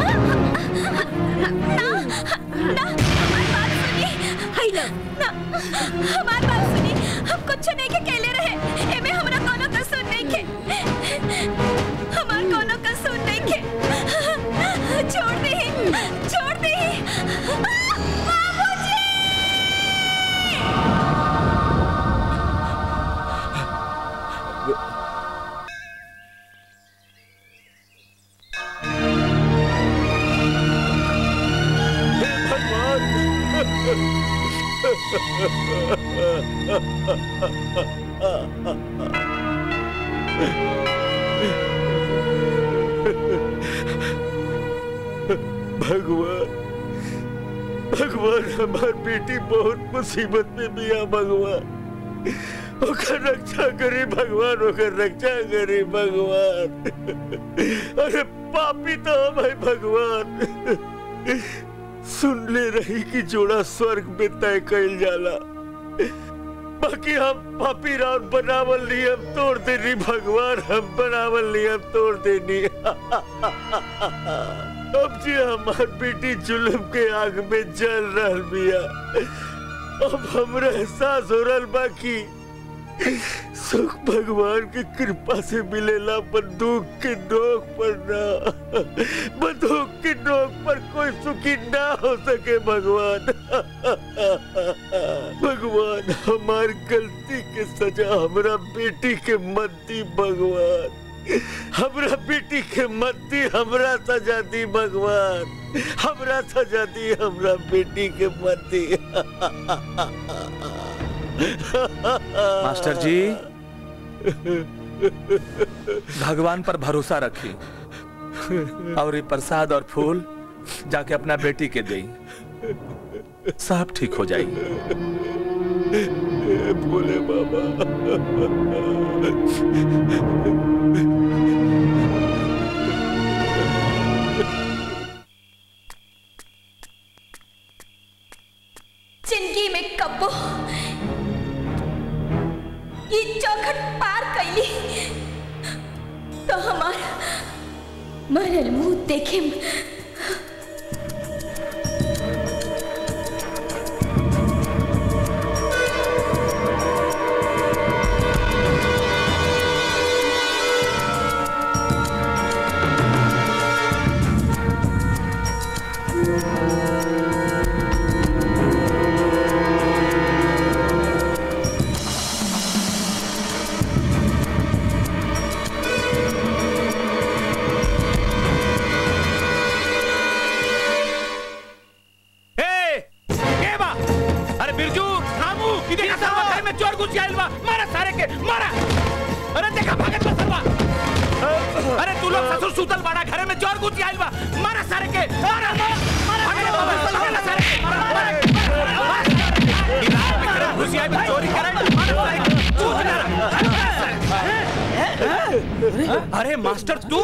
हाय लो ना हमार बात सुनी हम कुछ नहीं के कहले रहे एमे हमरा कोनो कसूर नहीं के हमार कोनो कसूर नहीं के छोड़ दे छोड़ दे बाबूजी भगवान भगवान हमार बेटी बहुत मुसीबत में बिया भगवान ओकर रक्षा करे भगवान ओकर रक्षा करे भगवान अरे पापी तो हम है भगवान सुन ले रही कि जोड़ा स्वर्ग में तय कइल जाला बाकी हम पापी राव बनावल नियम तोड़ देनी भगवान हम बनावल नियम तोड़ देनी अब जी हमार बेटी जुल्म के आग में जल रहल बिया अब हमरा एहसास हो रहल बा कि सुख भगवान की कृपा से मिलेला बंदूक के नोक पर ना बंदूक की नोक पर कोई सुखी ना हो सके भगवान भगवान हमार गलती के सजा हमरा बेटी के मत दी भगवान हमरा बेटी के मत दी हमरा सजा दी भगवान हमरा सजा दी हमरा बेटी के मत दी मास्टर जी भगवान पर भरोसा रखी और ये प्रसाद और फूल जाके अपना बेटी के देई सब ठीक हो जाएगी भोले बाबा जिंदगी में कब्बो ये चौखट पार कैली तो हमार मरल मुंह देखे ए के बा अरे बिरजू रामू ई देखा सरवा घर में चोर घुस गइल बा मारा सारे के मारा अरे देखा भागत बा सरवा अरे तू लोग ससुर सुतल बाड़ा घरे में चोर घुस गइल बा मारा सारे के मारा मारा मारा मारा सारे के मारा मारा ई रात में घरे घुस गइल बा चोरी करे मारा सारे के चूत मारा अरे मास्टर तू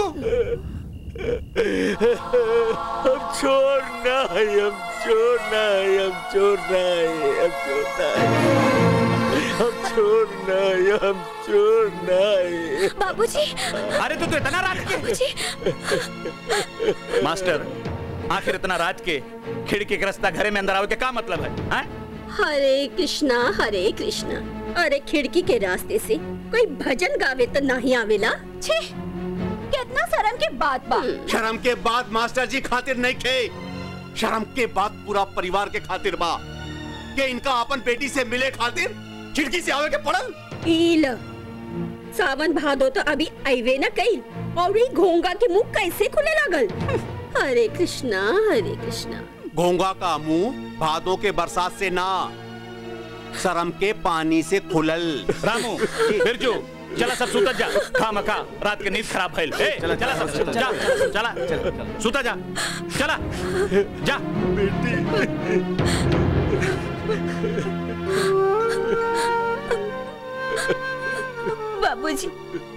हम चोर नहीं हम चोर नहीं हम चोर नहीं हम चोर नहीं हम चोर नहीं हम चोर नहीं बाबूजी अरे तू तो इतना रात के मास्टर आखिर इतना रात के खिड़की के रास्ता घरे में अंदर आओ के क्या मतलब है हैं? हरे कृष्णा हरे कृष्णा अरे खिड़की के रास्ते से कोई भजन गावे तो नहीं आवेला छे कितना शर्म की बात बा शर्म के बाद मास्टर जी खातिर नहीं खे शर्म के बाद पूरा परिवार के खातिर बा के इनका अपन बेटी से मिले खातिर खिड़की से आवे के पड़ल ईल सावन भादो तो अभी आईवे न कई और ये घोंगा के मुंह कैसे खुले लागल हरे कृष्णा हरे कृष्णा घोंगा का मुंह भादों के बरसात से ना शर्म के पानी से खुलल रामू बिरजू चला सब सुता जा खा मखा रात के नींद खराब भइल ए चला सब जा चला सुता जा चला जा बाबूजी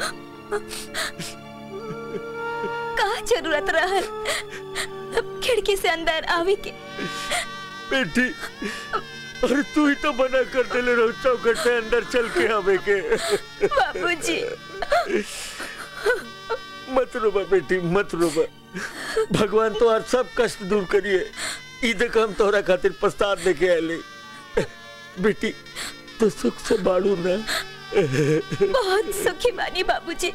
का जरूरत रहल खिड़की से अंदर आवे के बेटी अरे तू ही तो मना कर देले रहो चौखट से अंदर चल के आवे के बाबूजी मत रोबा बेटी मत रोबा भगवान तो आज सब कष्ट दूर करिए ई देख हम तोहरा खातिर प्रस्ताव लेके आले बेटी तो सुख से बाड़ू ना बहुत सुखी बानी बाबूजी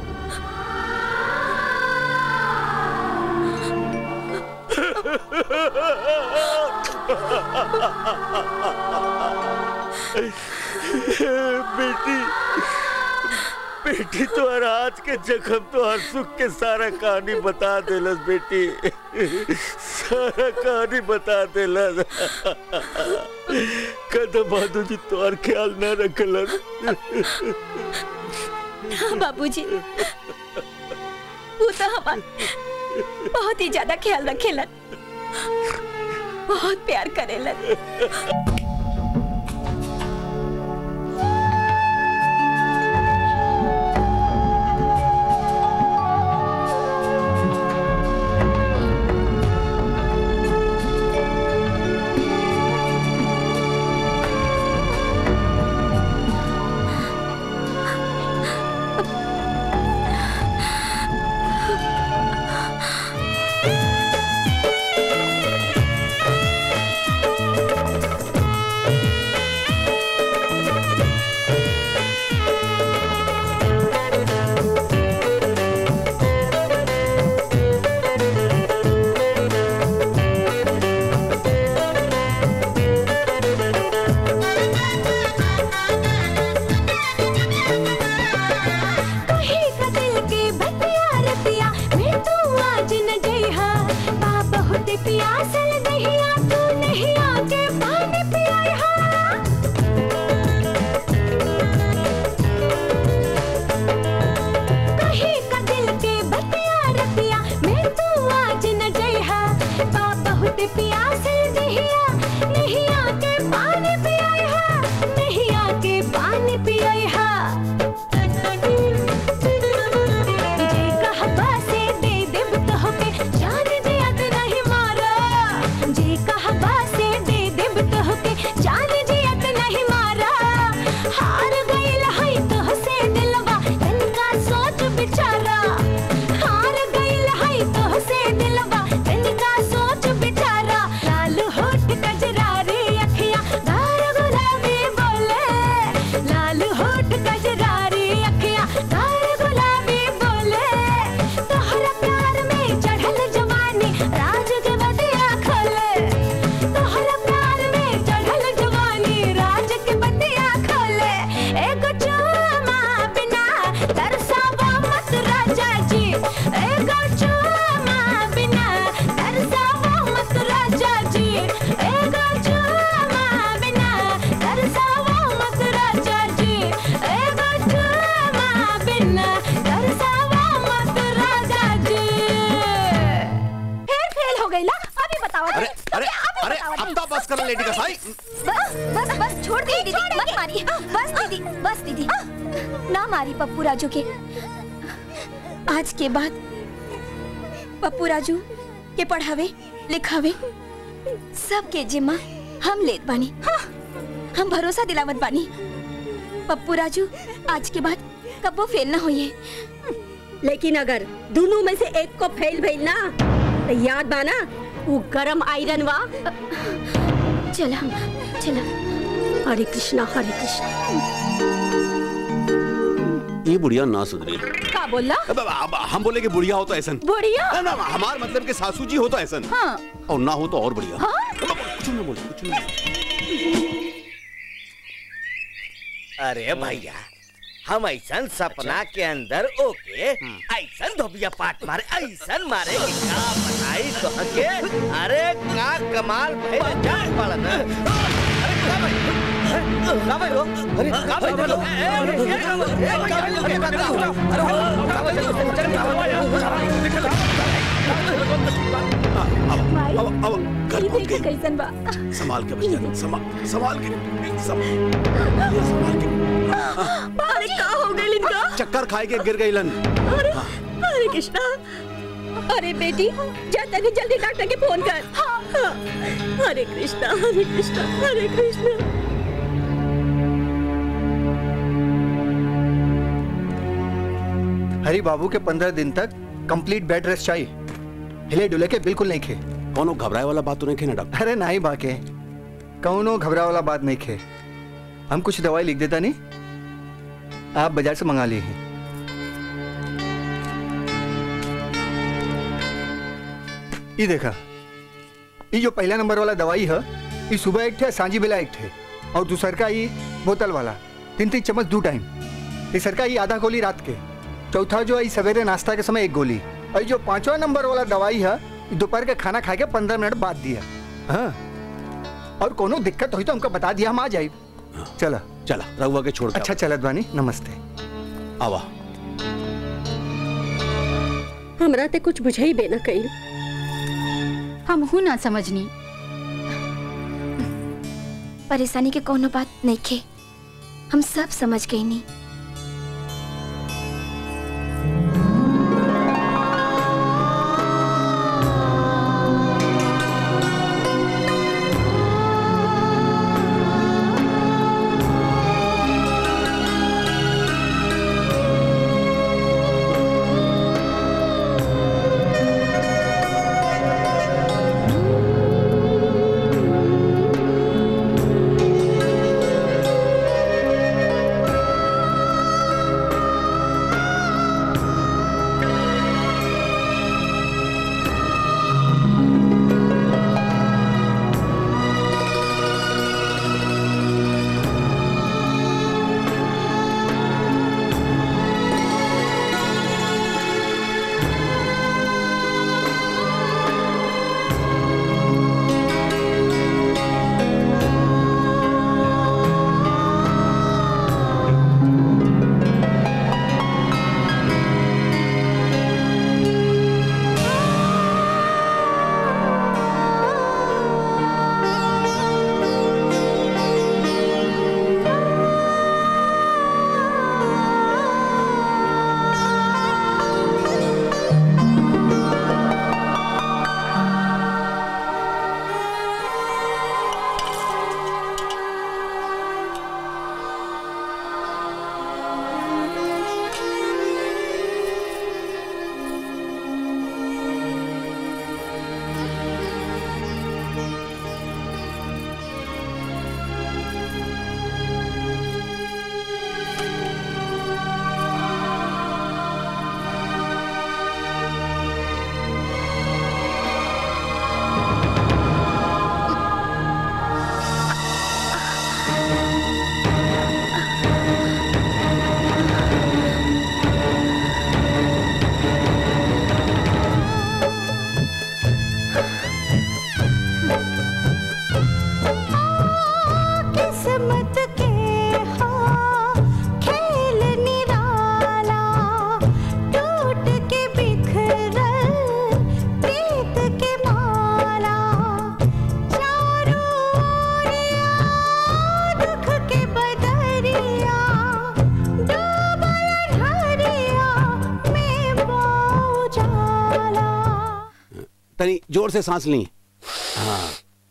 बेटी बेटी तो हर आज के जख्म तो हर सुख के सारा कहानी बता देलस बेटी सारा कहानी बता देलस कदम बहादुर जी तो हर ख्याल न रखलन हाँ बाबूजी वो तो हमार बहुत ही ज्यादा ख्याल रखेलन बहुत प्यार करेलन Thank जे कहबा से दे देब तोहके जान जियत नहीं मारा जे कहबा से दे देब तोहके जान जियत नहीं मारा हार गइल है तोहसे दिलवा तनिका सोच बिचारा हार गइल है तोहसे दिलवा तनिका सोच बिचारा लाल होठ कजरारी अखियां गार गुलाबी बोले लाल होठ कजरारी अखियां गार गुलाबी बोले तोहरा प्यार में चढ़ल जवानी राज के बतिया खोले तोहरा प्यार में चढ़ल जवानी राज के बतिया खोले एगो चुमा बिना तरसावा मत राजा जी एगो चुमा बिना तरसावा मत राजा जी एगो चुमा बिना तरसावा मत राजा जी एगो चुमा बिना तरसावा मत राजा जी फिर फेल हो गई ला अभी बताओ अरे अरे अरे अब तो बस कर लेडी का साई बस बस बस छोड़ दे दीदी मत मारिए बस दीदी बस दीदी ना मारी पप्पू राजू के आज के बाद पप्पू राजू के पढ़ावे लिखावे सबके जिम्मा हम लेत बानी हम भरोसा दिलावत बानी पप्पू राजू आज के बाद कबो फेल ना होइए लेकिन अगर दोनों में से एक को फेल भइल ना तो याद बा ना वो गरम आयरन वा चला चला हरे कृष्णा हरे कृष्णा ये बुढ़िया ना सुधरी का बोला अब, अब, हम बोले कि बुढ़िया हो तो ऐसा बुढ़िया? ना, ना, हमार मतलब कि सासू जी हो तो ऐसा हाँ और ना हो तो और बढ़िया हाँ? कुछ ना बोले कुछ ना बोले। अरे भैया हम ऐसा सपना के अंदर ओके ऐसा धोबिया पाट मारे ऐसा मारे कि का बताई तो के अरे का कमाल भइल जान पड़ा ना अरे का भाई का भाई हो अरे का भाई बोलो ए ए ए का भाई अरे का का अरे का भाई चल अब अब अब घर पहुंच गए कैसन बा संभाल के बच्चा संभाल संभाल के संभाल ये संभाल के अरे का हो गई इनका चक्कर खाए के गिर गई लन अरे हरे कृष्णा अरे बेटी जा तनी जल्दी डॉक्टर के फोन कर हाँ। हरे कृष्णा हरे कृष्णा हरे कृष्णा हरी बाबू के पंद्रह दिन तक कंप्लीट बेड रेस्ट चाहिए हिले डुले के बिल्कुल नहीं खे कौनो घबराए वाला बात तो नहीं खे ना डॉक्टर अरे नहीं बाके कौनो घबरा वाला बात नहीं खे हम कुछ दवाई लिख देता नहीं आप बाजार से मंगा लिए हैं ये देखा ये जो पहला नंबर वाला दवाई है ये सुबह एक थे सांझी बेला एक थे और दूसर का ये बोतल वाला तीन तीन चम्मच दो टाइम तीसर का ये आधा गोली रात के चौथा जो है ये सवेरे नाश्ता के समय एक गोली और ये जो पांचवा नंबर वाला दवाई है ये दोपहर के खाना खा के पंद्रह मिनट बाद दिया हाँ और कोनो दिक्कत हुई तो हमको बता दिया हम आ जाए चला चला रहुआ के छोड़ के अच्छा चलत बानी नमस्ते आवा हमरा ते कुछ बुझाई बे ना कई हम हूँ ना समझनी परेशानी के कोनो बात नहीं खे हम सब समझ गई नी तनी जोर से सांस ली हाँ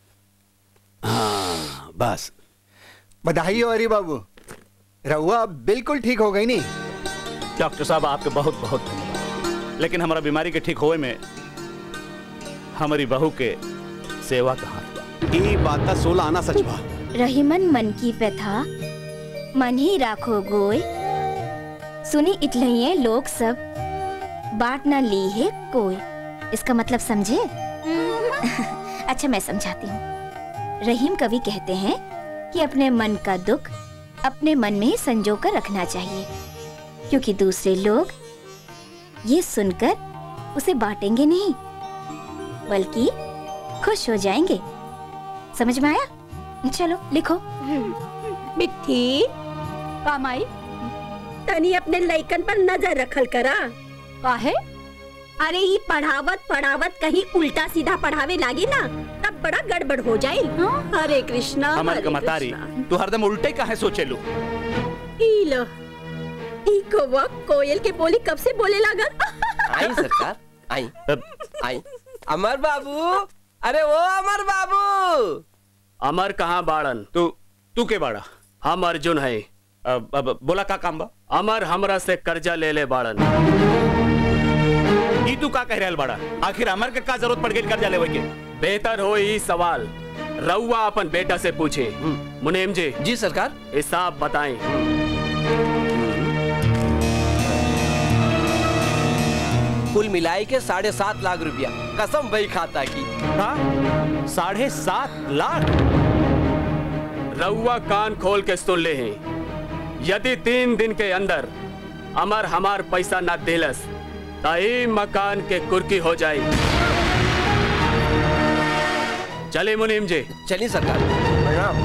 हाँ बस बधाई हो हरी बाबू रहुआ अब बिल्कुल ठीक हो गई नहीं डॉक्टर साहब आपके बहुत बहुत धन्यवाद लेकिन हमारा बीमारी के ठीक होए में हमारी बहू के सेवा कहाँ ई बात का सोलह आना सच बा रहीमन मन की व्यथा मन ही राखो गोय सुनी इतलइये लोग सब बात ना ली है कोई इसका मतलब समझे अच्छा मैं समझाती हूँ रहीम कवि कहते हैं कि अपने मन का दुख अपने मन में ही संजो कर रखना चाहिए क्योंकि दूसरे लोग ये सुनकर उसे बांटेंगे नहीं बल्कि खुश हो जाएंगे समझ में आया चलो लिखो मिट्टी कामाई तनी अपने लइकन पर नजर रखल करा काहे अरे ये पढ़ावत पढ़ावत कहीं उल्टा सीधा पढ़ावे लागी ना तब बड़ा गड़बड़ हो जाए हरे कृष्णा हमारे हरे कमतारी तू हरदम उल्टे काहे सोचेलू ई लो ई कौवा कोयल के बोली कब से बोले लागल आई सरकार आई आई अमर बाबू अरे वो अमर बाबू अमर कहाँ बाड़न तू तू के बाड़ा हम अर्जुन है अब, अब बोला का काम बा अमर हमरा से कर्जा ले ले बाड़न ई तू का कह रहल बाड़ा आखिर अमर के का जरूरत पड़ गई कर्जा लेवे के बेहतर हो ई सवाल रउआ अपन बेटा से पूछे मुनेम जी जी सरकार हिसाब बताएं कुल मिलाई के साढ़े सात लाख रुपया कसम वही खाता की साढ़े सात लाख रउआ कान खोल के सुन ले हैं यदि तीन दिन के अंदर अमर हमार पैसा ना दिलस तई मकान के कुर्की हो जाई चले मुनीम जी चलिए सरकार प्रणाम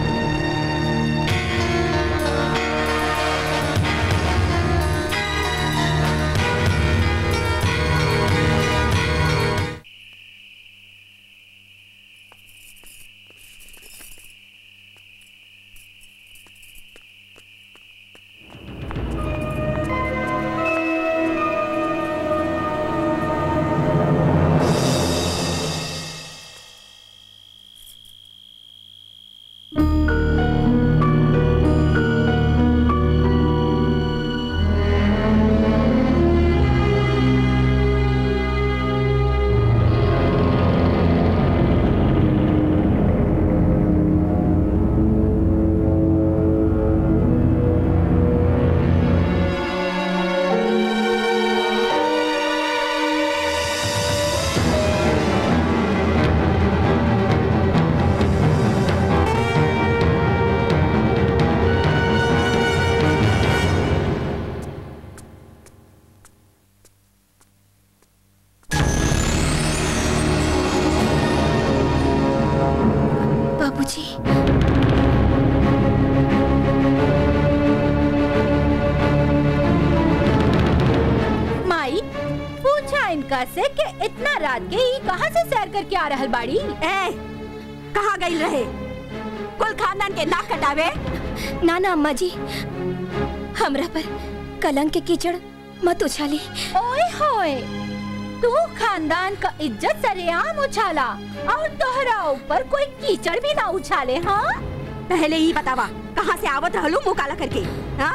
बाबूजी माई पूछा इनका से कि इतना रात के ही कहाँ से सैर करके आ रहल बाड़ी ए कहाँ गई रहे कुल खानदान के नाक कटावे ना ना अम्मा जी हमरा पर कलंक के कीचड़ मत उछाली ओए होए तू खानदान का इज्जत सरेआम उछाला और तोहरा ऊपर कोई कीचड़ भी ना उछाले हाँ पहले ही बतावा कहाँ से आवत रहलू मुँह काला करके हाँ?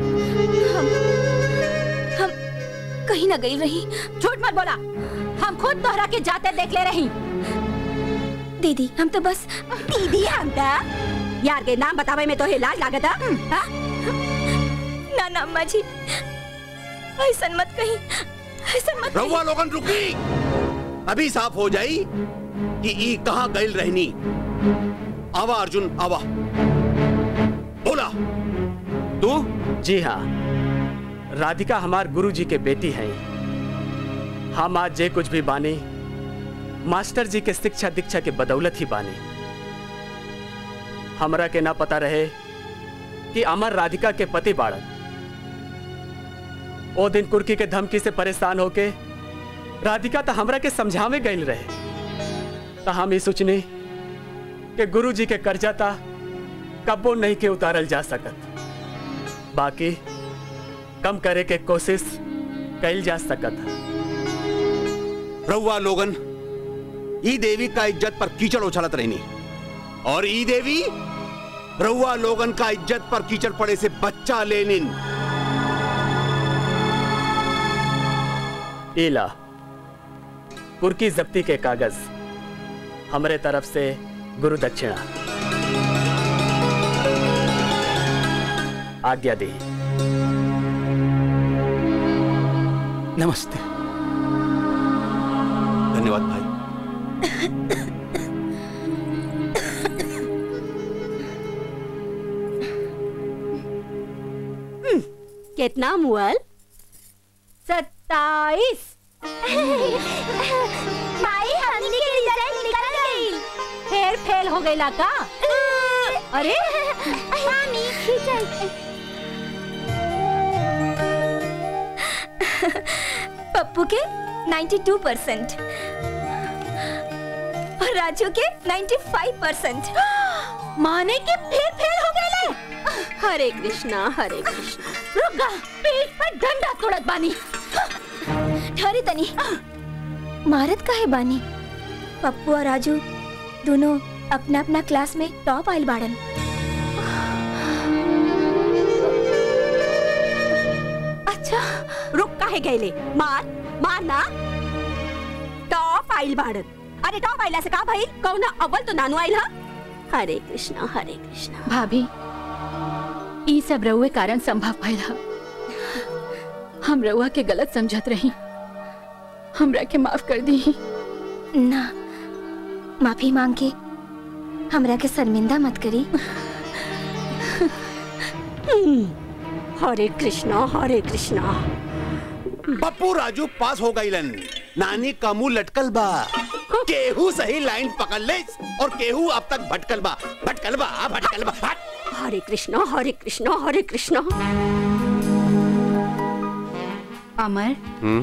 हम कहीं ना गई रही झूठ मत बोला हम खुद तोहरा के जाते देख ले रही दीदी हम तो बस दीदी हम तो यार के नाम बतावे में तो हे लाज लागत हाँ? ना ना अम्मा जी ऐसा मत कही ऐसा मत कही। रउआ लोगन रुकी अभी साफ हो जाई कि ई कहाँ गइल रहनी आवा अर्जुन आवा बोला तू जी हाँ राधिका हमार गुरुजी के बेटी है हम आज जे कुछ भी बानी मास्टर जी के शिक्षा दीक्षा के बदौलत ही बानी हमरा के ना पता रहे कि अमर राधिका के पति बाड़न ओ दिन कुर्की के धमकी से परेशान होके राधिका तो हमरा के समझावे गई रहे तो हम ये सोचने कि गुरु जी के कर्जा था कबो नहीं के उतारल जा सकत बाकी कम करे के कोशिश कैल जा सकत रउआ लोगन ई देवी का इज्जत पर कीचड़ उछलत रहनी और ई देवी रउआ लोगन का इज्जत पर कीचड़ पड़े से बच्चा लेनिन एला कुर्की जब्ती के कागज हमरे तरफ से गुरु दक्षिणा आज्ञा दी नमस्ते धन्यवाद भाई कितना मुअल सत्ताईस माई हमनी के रिजल्ट निकल गई फिर फेल हो गई का अरे मामी खींचल पप्पू के 92 परसेंट और राजू के 95 परसेंट माने के फिर फेल हो गए हरे कृष्णा हरे कृष्णा रुका पीठ पर डंडा तोड़त बानी ठहरी तनी मारत का है बानी पप्पू और राजू दोनों अपना अपना क्लास में टॉप आइल बाड़न अच्छा रुक काहे गईले मार मार ना टॉप आइल बाड़न अरे टॉप आइला से का भाई कौना अव्वल तो नानू आइल हा हरे कृष्णा हरे कृष्णा भाभी ई सब रउए कारण संभव भइल ह हम रउआ के गलत समझत रही हमरा के माफ कर दी ना माफी मांग के हमरा के शर्मिंदा मत करी हरे कृष्णा हरे कृष्णा पप्पू राजू पास हो गईलन नानी का मुंह लटकल बा केहू सही लाइन पकड़ ले और केहू अब तक भटकल बा भटकल बा भटकल बा हट। हरे कृष्णा हरे कृष्णा हरे कृष्णा अमर हम्म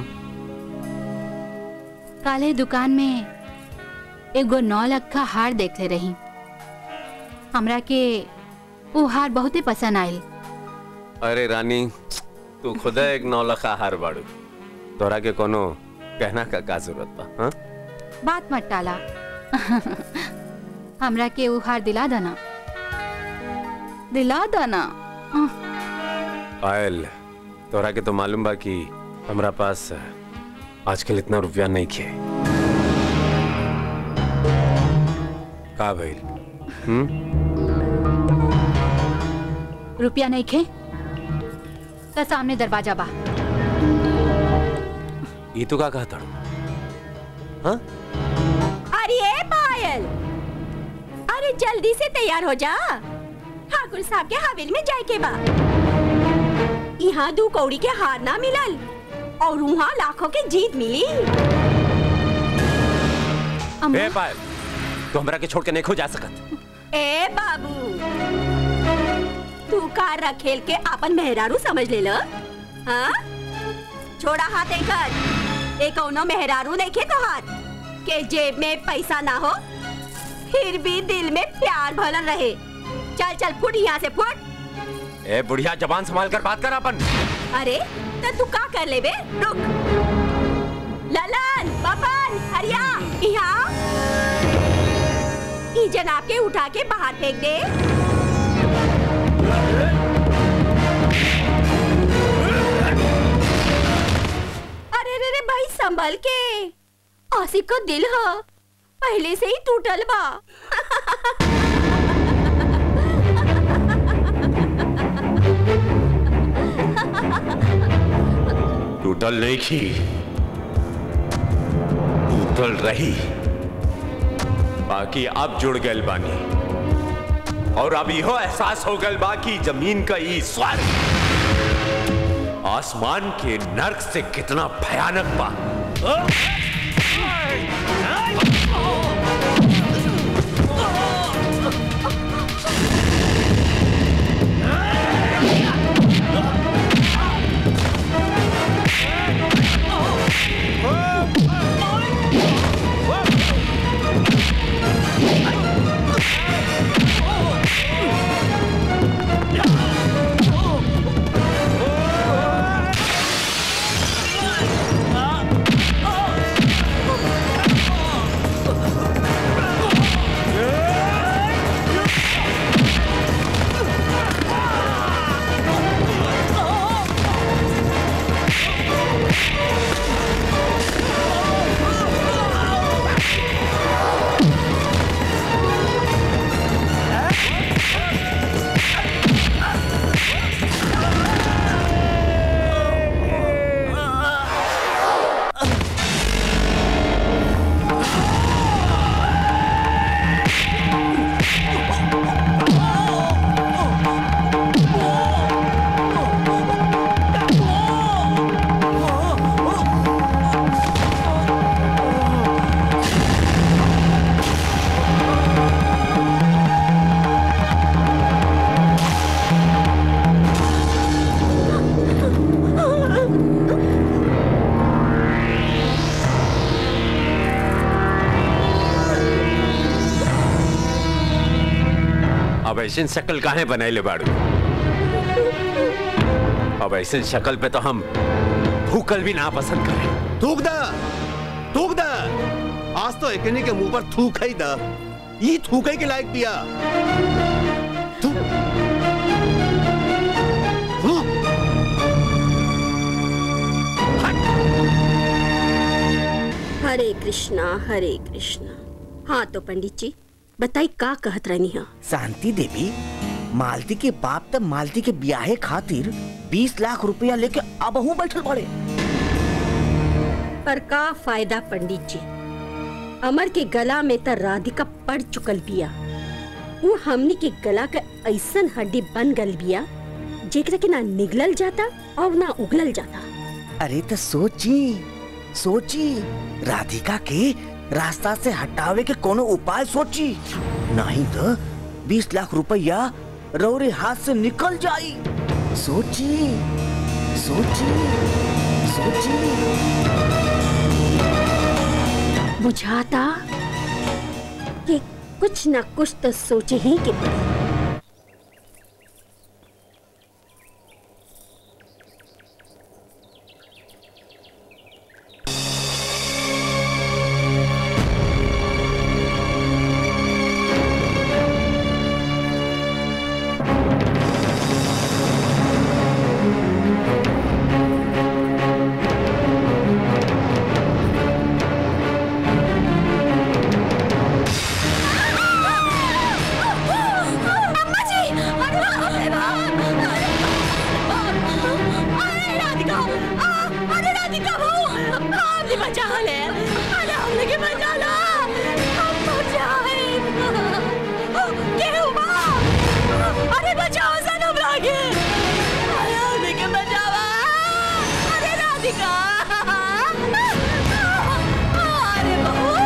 काले दुकान में एगो नौ लख हार देख ले रही हमरा के वो हार बहुते पसंद आयल अरे रानी तू खुद एक नौलखा हार बाड़ू तोरा के कोनो कहना का का जरूरत बा हाँ? बात मत टाला हमरा के वो हार दिला देना दिला देना पायल तोरा के तो मालूम बा कि हमरा पास आजकल इतना रुपया नहीं खे का भइल हम्म रुपया नहीं खे तो सामने दरवाजा बा ये तो का कहा था हाँ अरे ए पायल अरे जल्दी से तैयार हो जा ठाकुर साहब के हवेली में जाए के बा यहाँ दू कौड़ी के हार ना मिलल और वहाँ लाखों के जीत मिली ए पायल तू हमरा के छोड़ के नहीं खो जा सकत ए बाबू तू कार रखेल के अपन मेहरारू समझ ले लो हाँ छोड़ा हाथ एकर ए कौनो मेहरारू नहीं खे तोहार के जेब में पैसा ना हो फिर भी दिल में प्यार भरल रहे चल चल फुट यहाँ से फुट ए बुढ़िया जबान संभाल कर बात कर अपन अरे तो तू का कर ले बे रुक ललन बबन हरिया यहाँ ई जनाब के उठा के बाहर फेंक दे अरे रे रे भाई संभल के आसिफ का दिल है पहले से ही टूटल बा टूटल नहीं की टूटल रही बाकी अब जुड़ गए बानी और अब यहो एहसास हो गल बा कि जमीन का ई स्वर्ग आसमान के नर्क से कितना भयानक बा Ah! ऐसे शक्ल काहे बनाइले बाड़ू अब ऐसे शक्ल पे तो हम भूकल भी ना पसंद करें थूक द थूक द आज तो एकनी के मुंह पर थूक ही द ये थूके के लायक पिया थूक थूक हरे कृष्णा हरे कृष्णा हाँ तो पंडित जी बताई का कहत रहनी हा शांति देवी मालती के बाप तब मालती के ब्याहे खातिर बीस लाख रुपया लेके अबहू बैठल पड़े पर का फायदा पंडित जी अमर के गला में त राधिका पड़ चुकल बिया वो हमनी के गला के ऐसन हड्डी बन गल बिया जेकरा के ना निगलल जाता और ना उगलल जाता अरे तो सोची सोची राधिका के रास्ता से हटावे के कोनो उपाय सोची नहीं तो बीस लाख रुपया रौरे हाथ से निकल जाई सोची सोची सोची बुझाता कि कुछ ना कुछ तो सोचे ही के पड़ी अम्मा जी अरे अरे अरे राधिका आ, अरे राधिका वो हमने बचा ले अरे हमने के बचा ला हम बचाए के हुआ अरे बचाओ सनम लागे अरे हमने के बचावा अरे राधिका अरे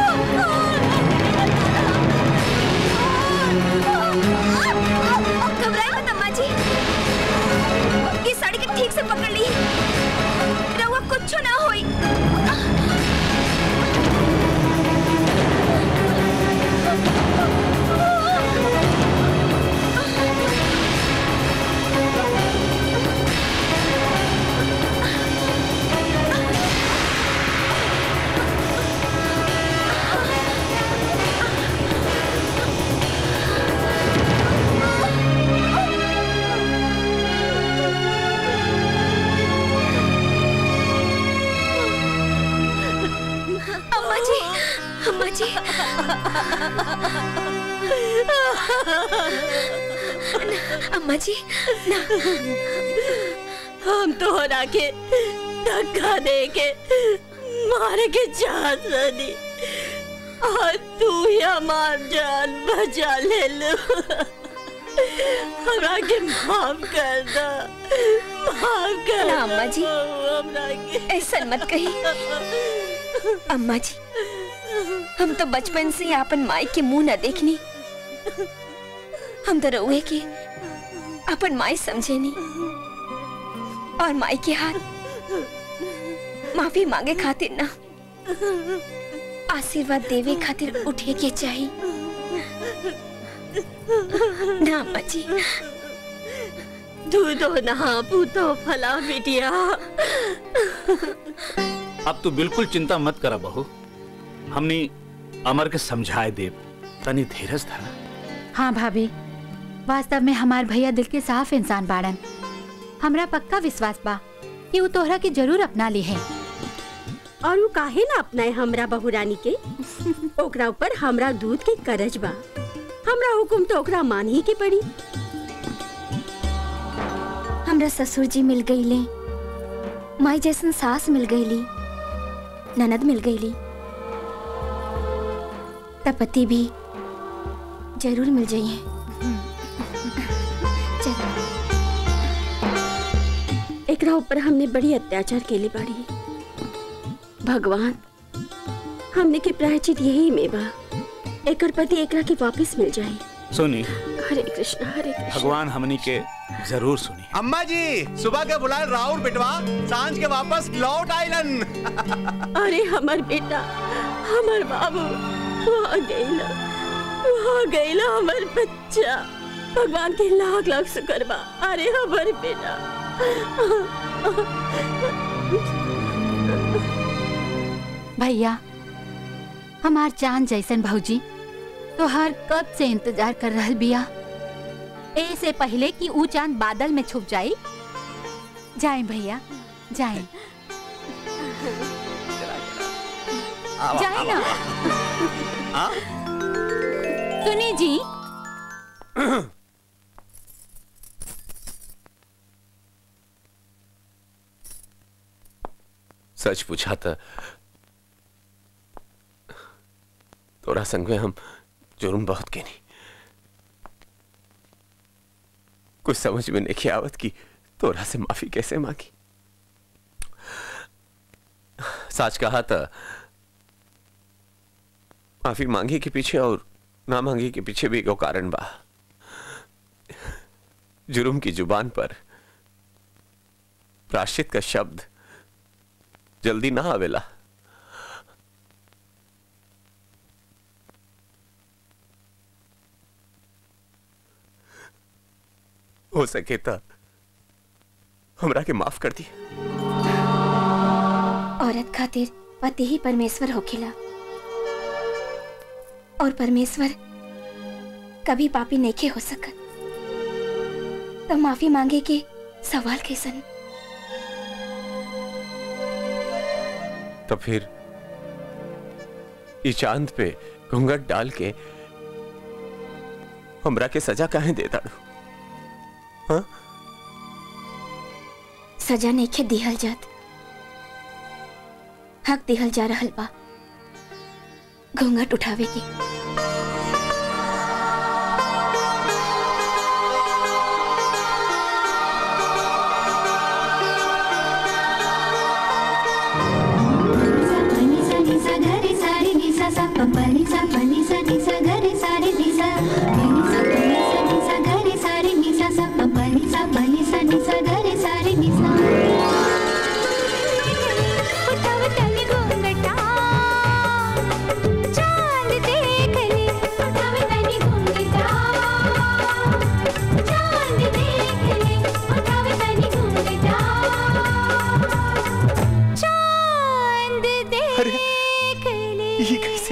घबराए मत अम्मा जी ये साड़ी के ठीक से पकड़ ली रहुआ कुछ ना होई अम्मा जी अम्मा जी अम्मा जी ना हम तो हरा के धक्का दे के मारे के चाहत रही और तू ही हमार जान बचा ले लो हमरा के माफ कर दो माफ कर ना अम्मा जी हमरा के ऐसा मत कही अम्मा जी हम तो बचपन से ही अपन माई के मुंह न देखनी हम तो रउए के अपन माई समझे नहीं और माई के हाथ माफी मांगे खातिर ना आशीर्वाद देवे खातिर उठे के चाहिए ना अम्मा जी दूधो नहा पूतो फला बिटिया अब तू बिल्कुल चिंता मत करा बहू हमने अमर के समझाए दे तनी धीरज धरा हाँ भाभी वास्तव में हमार भैया दिल के साफ इंसान बाड़न हमरा पक्का विश्वास बा कि वो तोहरा के जरूर अपना ली है और वो काहे ना अपनाए हमरा बहुरानी के ओकरा ऊपर हमरा दूध के करज बा हमरा हुकुम तो ओकरा मान ही के पड़ी हमरा ससुर जी मिल गईले माई जैसन सास मिल गईली ननद मिल गईली तब पति भी जरूर मिल जाइए एकरा ऊपर हमने बड़ी अत्याचार केली बाड़ी भगवान हमने के प्रायचित यही में बा एकर पति एकरा के वापस मिल जाए सुनी हरे कृष्ण हरे कृष्ण भगवान हमनी के जरूर सुनी अम्मा जी सुबह के बुलाए राउर बेटवा सांझ के वापस लौट आइलन अरे हमर बेटा हमर बाबू वहाँ गईला वहाँ गईला हमर बच्चा भगवान के लाख लाख शुक्र बा अरे हमारे बेटा भैया हमार चांद जैसन भौजी तो हर कब से इंतजार कर रहल बिया ए से पहले कि ऊ चांद बादल में छुप जाई जाए भैया जाए जाए ना सुनी जी सच पूछा था तोरा संग में हम जुर्म बहुत के नहीं कुछ समझ में नहीं आवत कि तोरा से माफी कैसे मांगी सच कहा था माफी मांगी के पीछे और ना मांगी के पीछे भी एगो कारण बा जुर्म की जुबान पर प्राश्चित का शब्द जल्दी ना आवेला हो सके तो हमरा के माफ कर दी औरत खातिर पति ही परमेश्वर होखेला और परमेश्वर कभी पापी नहीं हो सकत तो माफी मांगे के सवाल कैसन तो फिर इस चांद पे घूंघट डाल के हमरा के सजा काहे देता हाँ सजा नहीं के दिहल जात हक दिहल जा रहल बा घूंघट उठावे की ये कैसे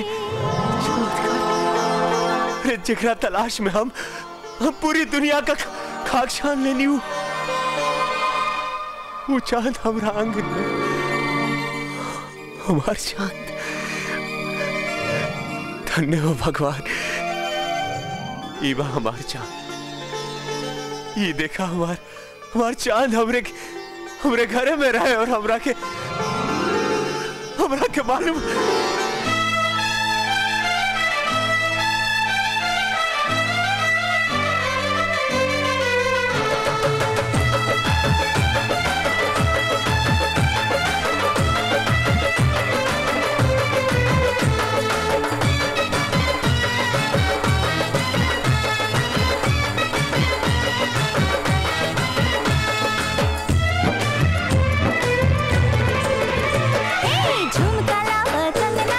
अरे जिगरा तलाश में हम हम पूरी दुनिया का खाक छान लेनी हूँ वो चांद हमारा आंगन में हमार चांद धन्य हो भगवान ये बा हमार चांद ये देखा हमार हमार चांद हमरे हमरे घरे में रहे और हमरा के हमरा के मालूम झुमका लावा कंगना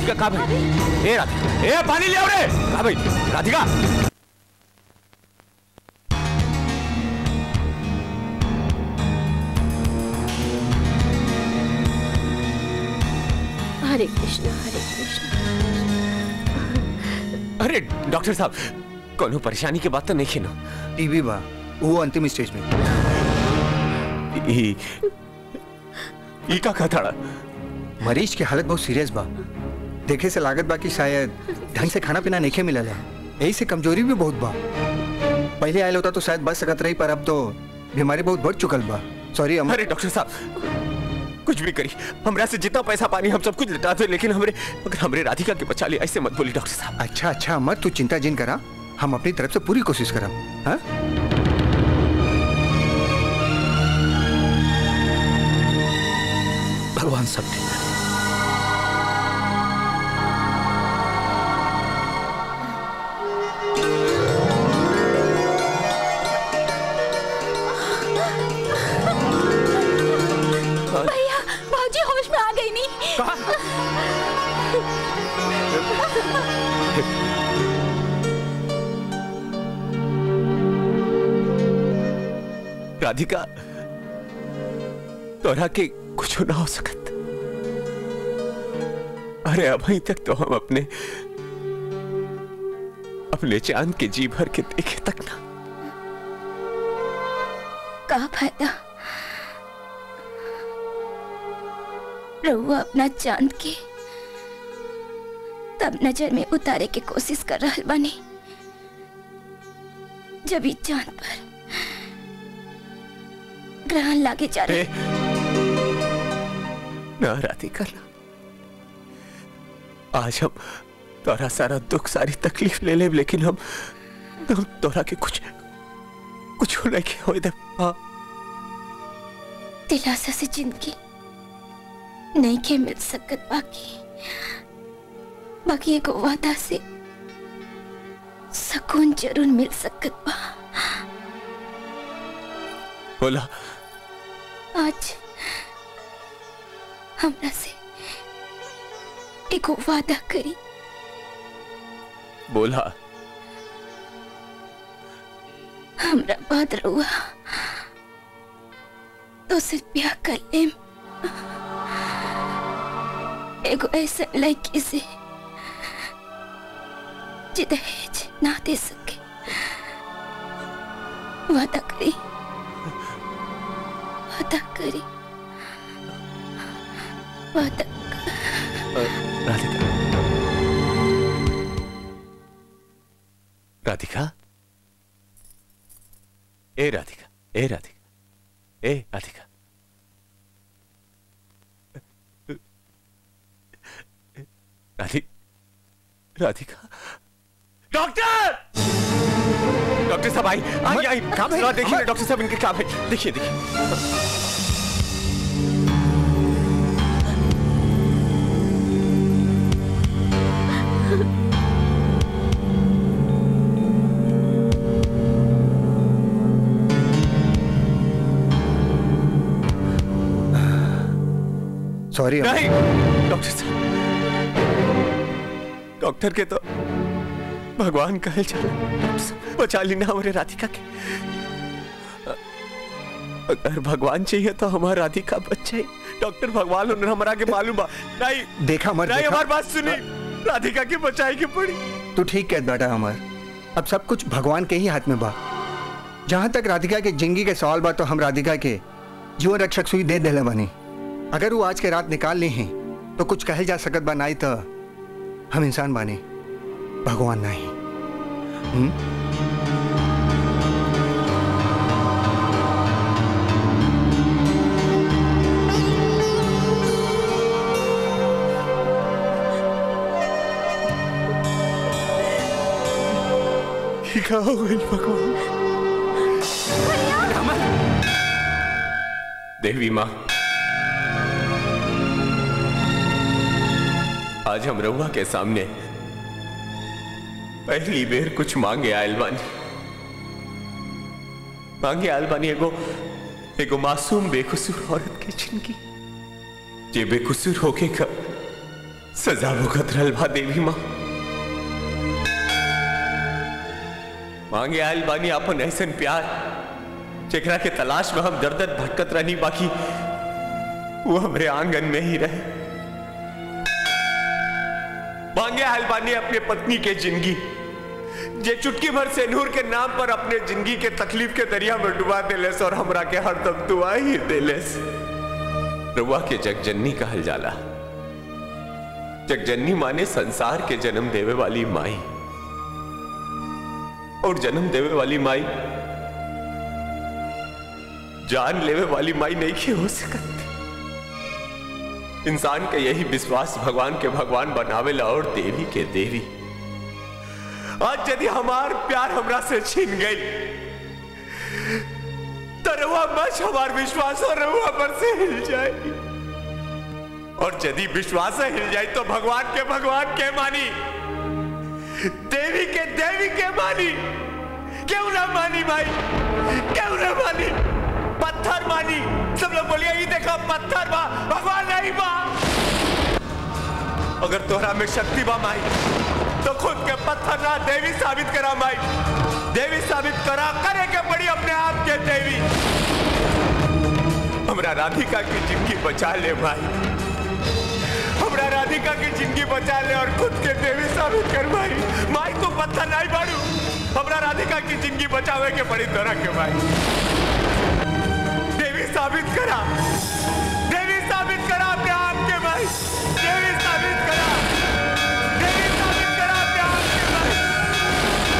राधिका कहाँ भाई ए राधिका ए पानी ले आओ रे कहाँ भाई राधिका हरे कृष्णा हरे कृष्णा अरे डॉक्टर साहब कोनो परेशानी के बात तो नहीं खिनो टीबी बा वो अंतिम स्टेज में ई ई का कहता मरीज की हालत बहुत सीरियस बा देखे से लागत बा कि शायद ढंग से खाना पीना नहीं मिलल है यही से कमजोरी भी बहुत बा पहले आयल होता तो शायद बच सकत रही पर अब तो बीमारी बहुत बढ़ चुकल बा सॉरी अरे डॉक्टर साहब कुछ भी करी हमरा से जितना पैसा पानी हम सब कुछ लटा दे लेकिन हमरे अगर हमरे राधिका के बचा लिया ऐसे मत बोली डॉक्टर साहब अच्छा अच्छा मत तू चिंता जिन करा हम अपनी तरफ से पूरी कोशिश करा हाँ भगवान सब ठीक है भैया भाजी होश में आ गई नहीं राधिका तोरा के कुछ ना हो सकत अरे अभी तक तो हम अपने अपने चांद के जी भर के देखे तक ना का फायदा रहुआ अपना चांद के तब नजर में उतारे के कोशिश कर रहा बानी जब ई चांद पर ग्रहण लागे जा रहे ना राधिका ना आज हम तोरा सारा दुख सारी तकलीफ ले ले लेकिन हम हम तोरा के कुछ कुछ नहीं हो दे हाँ दिलासा से जिंदगी नहीं के मिल सकत बाकी बाकी एक वादा से सुकून जरूर मिल सकत बा बोला आज हमरा से एक वादा करी बोला हमरा बाद रहुआ तो सिर्फ ब्याह कर लेम एगो ऐसा लड़की से जे दहेज ना दे सके वादा करी वादा करी वादा राधिका राधिका ए राधिका ए राधिका ए राधिका राधि राधिका डॉक्टर डॉक्टर साहब आई आई आई जरा देखिए ना, डॉक्टर साहब इनके क्या भाई देखिए देखिए सॉरी नहीं डॉक्टर साहब डॉक्टर के तो भगवान कहल चल बचा ली ना हमारे राधिका के अगर भगवान चाहिए तो हमारा राधिका बच जाए डॉक्टर भगवान उन्हें हमारा के मालूम बा नहीं देखा मर नहीं देखा। हमारी बात सुनी राधिका की बचाई की पड़ी तू ठीक कहत बेटा अमर अब सब कुछ भगवान के ही हाथ में बा जहां तक राधिका के जिंदगी के सवाल बा तो हम राधिका के जीवन रक्षक सुई दे देले बनी अगर वो आज के रात निकाल ली हैं तो कुछ कहल जा सकत बा नहीं तो हम इंसान बानी भगवान नहीं हम्म? क्या हो गई भगवान देवी माँ आज हम रउआ के सामने पहली बेर कुछ मांगे आयल बानी मांगे आयल बानी एगो एगो मासूम बेकसूर औरत की जिंदगी जे बेकसूर होके का सजा भुगत रहल बा देवी माँ मांगे आयल बानी अपन ऐसन प्यार जेकरा के तलाश में हम दर दर भटकत रहनी बाकी वो हमरे आंगन में ही रहे मांगे आयल बानी अपने पत्नी के जिंदगी जे चुटकी भर से नूर के नाम पर अपने जिंदगी के तकलीफ के दरिया में डुबा देलेस और हमरा के हरदम दुआ ही देलेस रुआ के जगजननी कहल जाला जगजननी माने संसार के जन्म देवे वाली माई और जन्म देवे वाली माई जान लेवे वाली माई नहीं की हो सकत इंसान के यही विश्वास भगवान के भगवान बनावेला और देवी के देवी आज यदि हमार प्यार हमरा से छीन गई तो रहुआ बस हमार विश्वास और रहुआ पर से हिल जाएगी और यदि विश्वास हिल जाए तो भगवान के भगवान के मानी देवी के देवी के मानी क्यों ना मानी भाई क्यों ना मानी पत्थर मानी सब लोग बोलिए ये देखो पत्थर बा भगवान नहीं बा अगर तोहरा में शक्ति बा माई तो खुद के पत्थर ना देवी साबित करा माई देवी साबित करा करे के पड़ी अपने आप के देवी हमरा राधिका की जिंदगी बचा ले भाई हमरा राधिका की जिंदगी बचा ले और खुद के देवी साबित कर भाई माई तू पत्थर नहीं बाड़ू हमरा राधिका की जिंदगी बचावे के पड़ी तोरा के भाई देवी साबित करा देवी साबित करा अपने आप के भाई देवी साबित करा देवी साबित करा अपने आप के भाई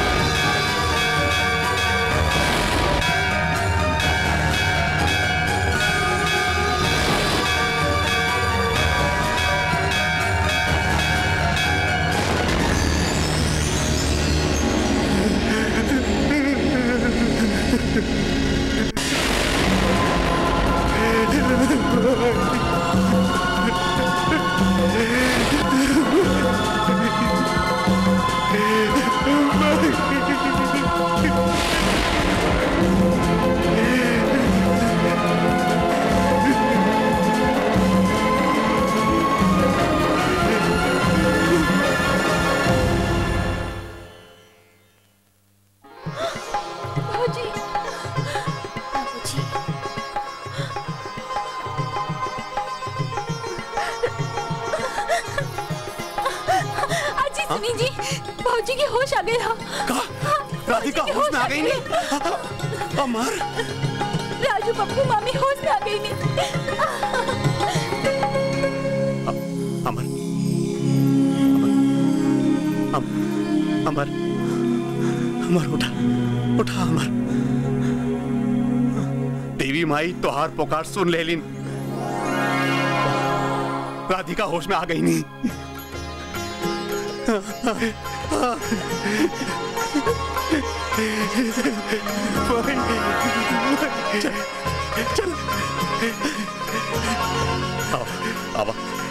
बाबूजी बाबूजी अजी सुनी जी बाबूजी की होश आ गई हा राधिका होश में आ गई नहीं अमर राजू पप्पू मामी होश में आ गई नहीं अमर अम, अमर अमर उठा उठा अमर देवी माई तोहार पुकार सुन लेलिन राधिका होश में आ गई नहीं चल चल आओ आओ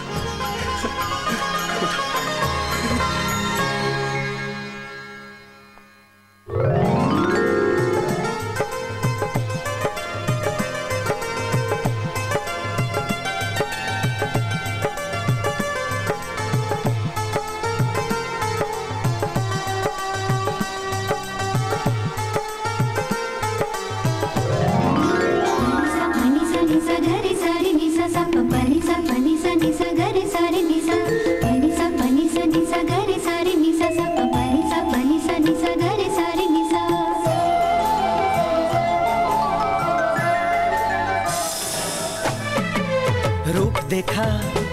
रूप देखा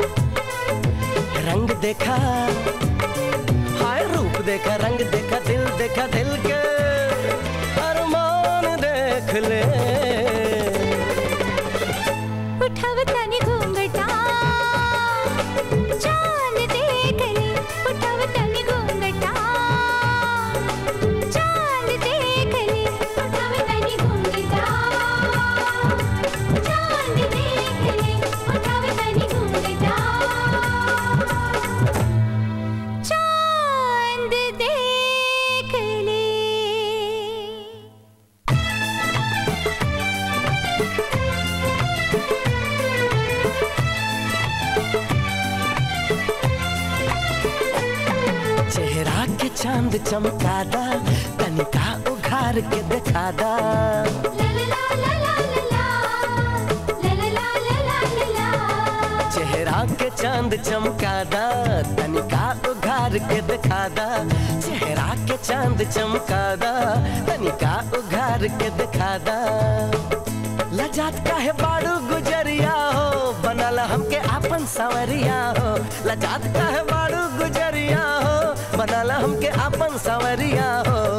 रंग देखा हाय रूप देखा रंग देखा दिल देखा दिल के अरमान देख ले उठावतानी घूंघटा चांद देख ले उठावतानी घूंघटा चांद देख ले उठावतानी घूंघटा चांद देख ले उठावतानी घूंघटा चांद देख ले चांद चमकादा तनिका उघार के दिखादा चेहरा के चांद चमकादा तनिका उघार के दिखादा चेहरा के चांद चमकादा तनिका उघार के दिखादा लजात काहे बाड़ू गुजरिया हो बनल हमके आपन सवरिया हो लजात काहे बाड़ू गुजरिया हो बनल हमके आपन सवरिया हो